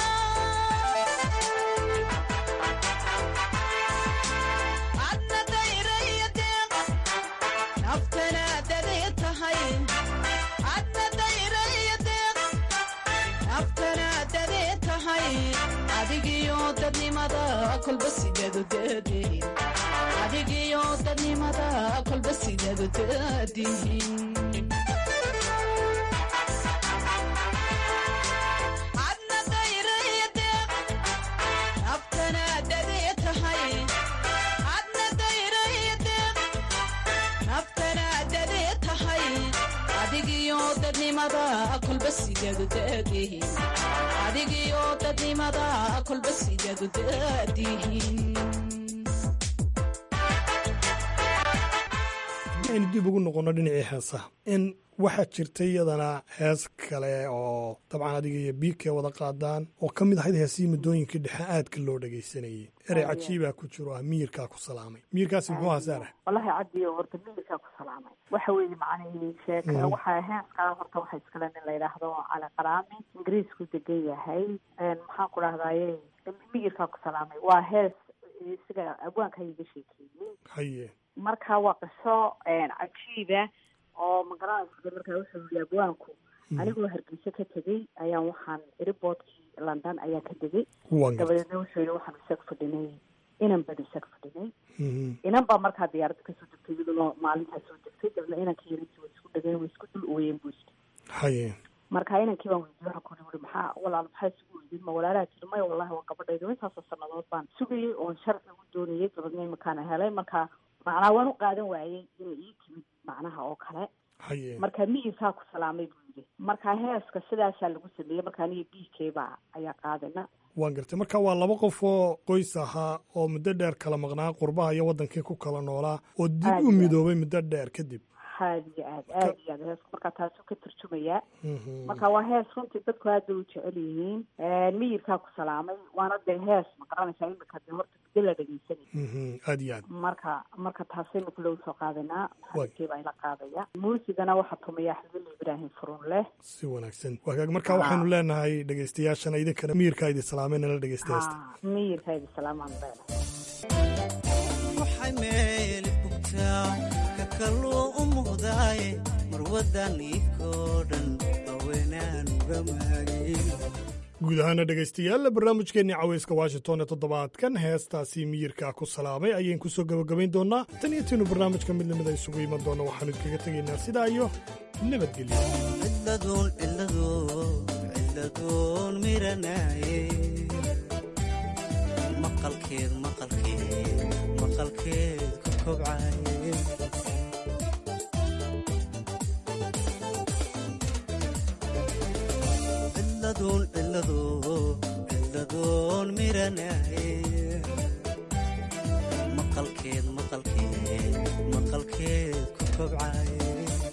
[SPEAKER 13] adna dayraya deeq naftana dadee tahay adna dayraya deeq naftana dadee tahay adigiyo dadnimada kolba sideedu daadihin adigiyo dadnimada kolba sideedu daadihin adna dayraya deeq naftana dadee tahay adna dayraya deeq naftana dadee tahay adigiyo dadnimada kolba sideedu daadihin adigiyo dadnimada kolba sideedu daadihin
[SPEAKER 1] aynu dib ugu noqono dhinacii heesaha in waxaa jirta iyadana hees kale oo dabcan adiga iyo biigkee wada qaadaan oo ka mid ahayd heesihii muddooyinkii dhexe aadka loo dhegaysanayey erey cajiibaa ku jiro ah miyirkaa ku salaamay miyirkaasi muxuu ahaa saara
[SPEAKER 10] wallahi cabdi horta miyirkaa ku salaamay waxa weeye macnihii sheek waxaa heeskaa horta waxa iskale nin la yidhaahdo cali qaraami ingiriisku degan yahay maxaan ku dhahdaye miyirkaa ku salaamay waa hees isaga abwaanka iga sheekeeyey
[SPEAKER 1] haye
[SPEAKER 10] marka waa qiso cajiiba oo magaranaysa markaa wuxuu yii abwaanku anigoo hargeysa ka tegey ayaan waxaan eriboodkii london ayaan ka degay dabadeedna wuxuu yihi waxaan isag fadhinay inan baan isag fadhinay inan baa markaa diyaaradda kasoo degtay iyaduna maalintaa soo degtay dabna inanka yarintii way isku dhageen way isku dul ooyeen buu yidhi
[SPEAKER 1] haye
[SPEAKER 10] marka inankii baan weydiye waxaan ku uri maxaa walaal maxaa isugu weydin ma walaalaha jiri maya wallahi waa gabadhayda intaasoo sanadood baan sugayay oon sharci ugu doonayay dabadna imakaana helay marka macnaa waan u qaadan waayey inay ii timid macnaha oo kale
[SPEAKER 1] haye
[SPEAKER 10] marka miyirkaa ku salaamay buu yidhi marka heeska sidaasaa lagu sameeyey marka aniga biigkeybaa ayaa qaadana
[SPEAKER 1] waan gartay marka waa laba qof oo qoys ahaa oo muddo dheer kala maqnaa qurbaha iyo waddankii ku kala noolaa oo dib u midoobay muddo dheer kadib
[SPEAKER 10] aad iyo aad aad iyo aad heesku markaa taasuu ka turjumayaa marka waa hees runtii dadku aad bay u jecel yihiin miyirkaa ku salaamay waana dee hees ma garanaysaa imika dee horta muddo la dhegeysanay
[SPEAKER 1] aad iyo aad
[SPEAKER 10] marka marka taasaynu kule usoo qaadanaa maxamedkeebaa ila qaadaya muusigana waxaa tumaya axmedul ibraahim furun leh
[SPEAKER 1] si wanaagsan wagaag marka waxaynu leenahay dhegeystayaashana idinkana miyirkaa idi salaamay nala dhegeysta heesta
[SPEAKER 10] miyirkaa idi salaamaan leena
[SPEAKER 9] waxay meel bugtaa ka kaluu u muuqdaaye marwadan ikoo dhan haweenaan uga maagin
[SPEAKER 1] guud ahaana dhegaystayaal barnaamijkeenii caweyska washington ee toddobaadkan heestaasi miyirkaa ku salaamay ayaynu ku soo gebagabayn doonnaa tan iyo tiinu barnaamijka mid lamid a isugu iman doonna waxaanu idkaga tegaynaa sidaa iyo nabadgelyo
[SPEAKER 9] ciladuun ciladuun ciladuun miranaaye
[SPEAKER 14] maqalkeed maqalkeed maqalkeed ku kobcaye ciladoon ciladoon ciladoon miranaye maqalkeed maqalkeed maqalkeed ku kobcaye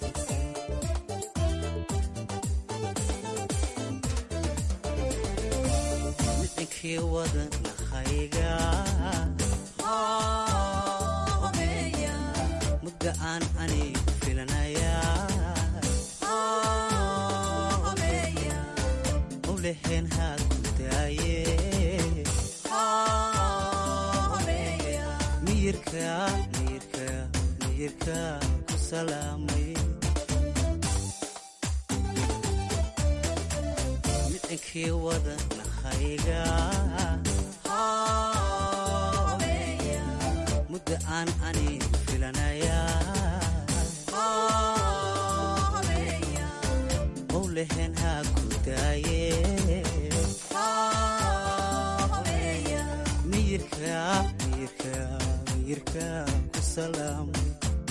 [SPEAKER 14] micinkii wadanahayga mudda aan anigu filanaya mawlaheen haa ku daaye miyirka miyirka miyirka ku salaamay micinkii wadanahayga mudda aan anigu filanaya mawlaheen haa ku daaye miyirka miyirka miyirka ku salaamay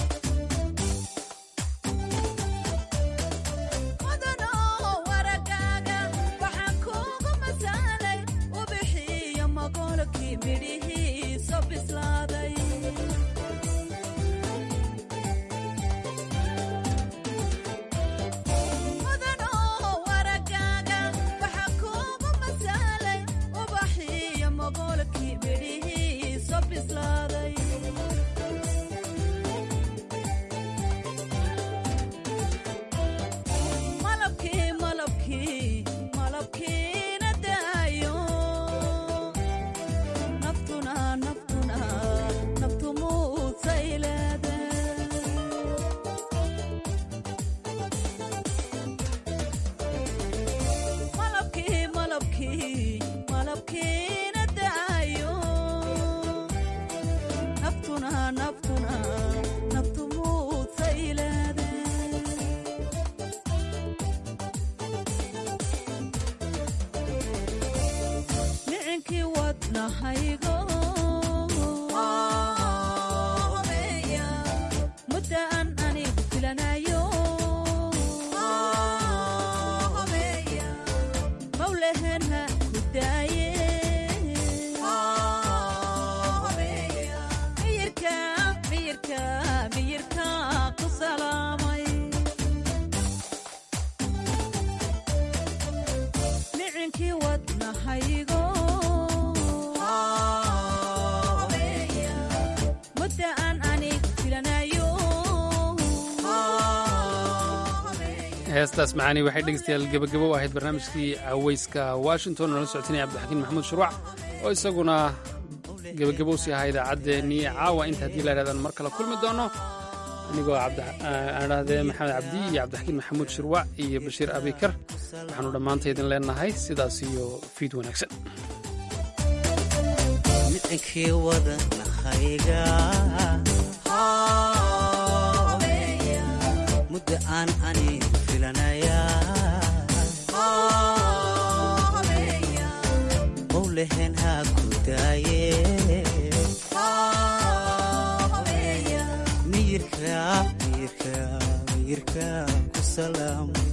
[SPEAKER 2] heestaas macaani waxay dhegeystayaal gebagabo u ahayd barnaamijkii caweyska washington oo nala socotinaya cabdixakiin maxamuud shuruuc oo isaguna gebagabo sii ahaa idaacaddeenii caawa inta haddii la yidhahdaan mar kale kulmi doono anigoo aan dhahdee maxamed cabdi iyo cabdixakiin maxamuud shirwac iyo bashiir abikar waxaanu dhammaanta idin leenahay sidaas iyo fiid wanaagsan
[SPEAKER 14] micinkii wadanahayga mudda aan anigu filanaya mawlaheen haa ku daaye miyirka miyirka miyirka ku salaamay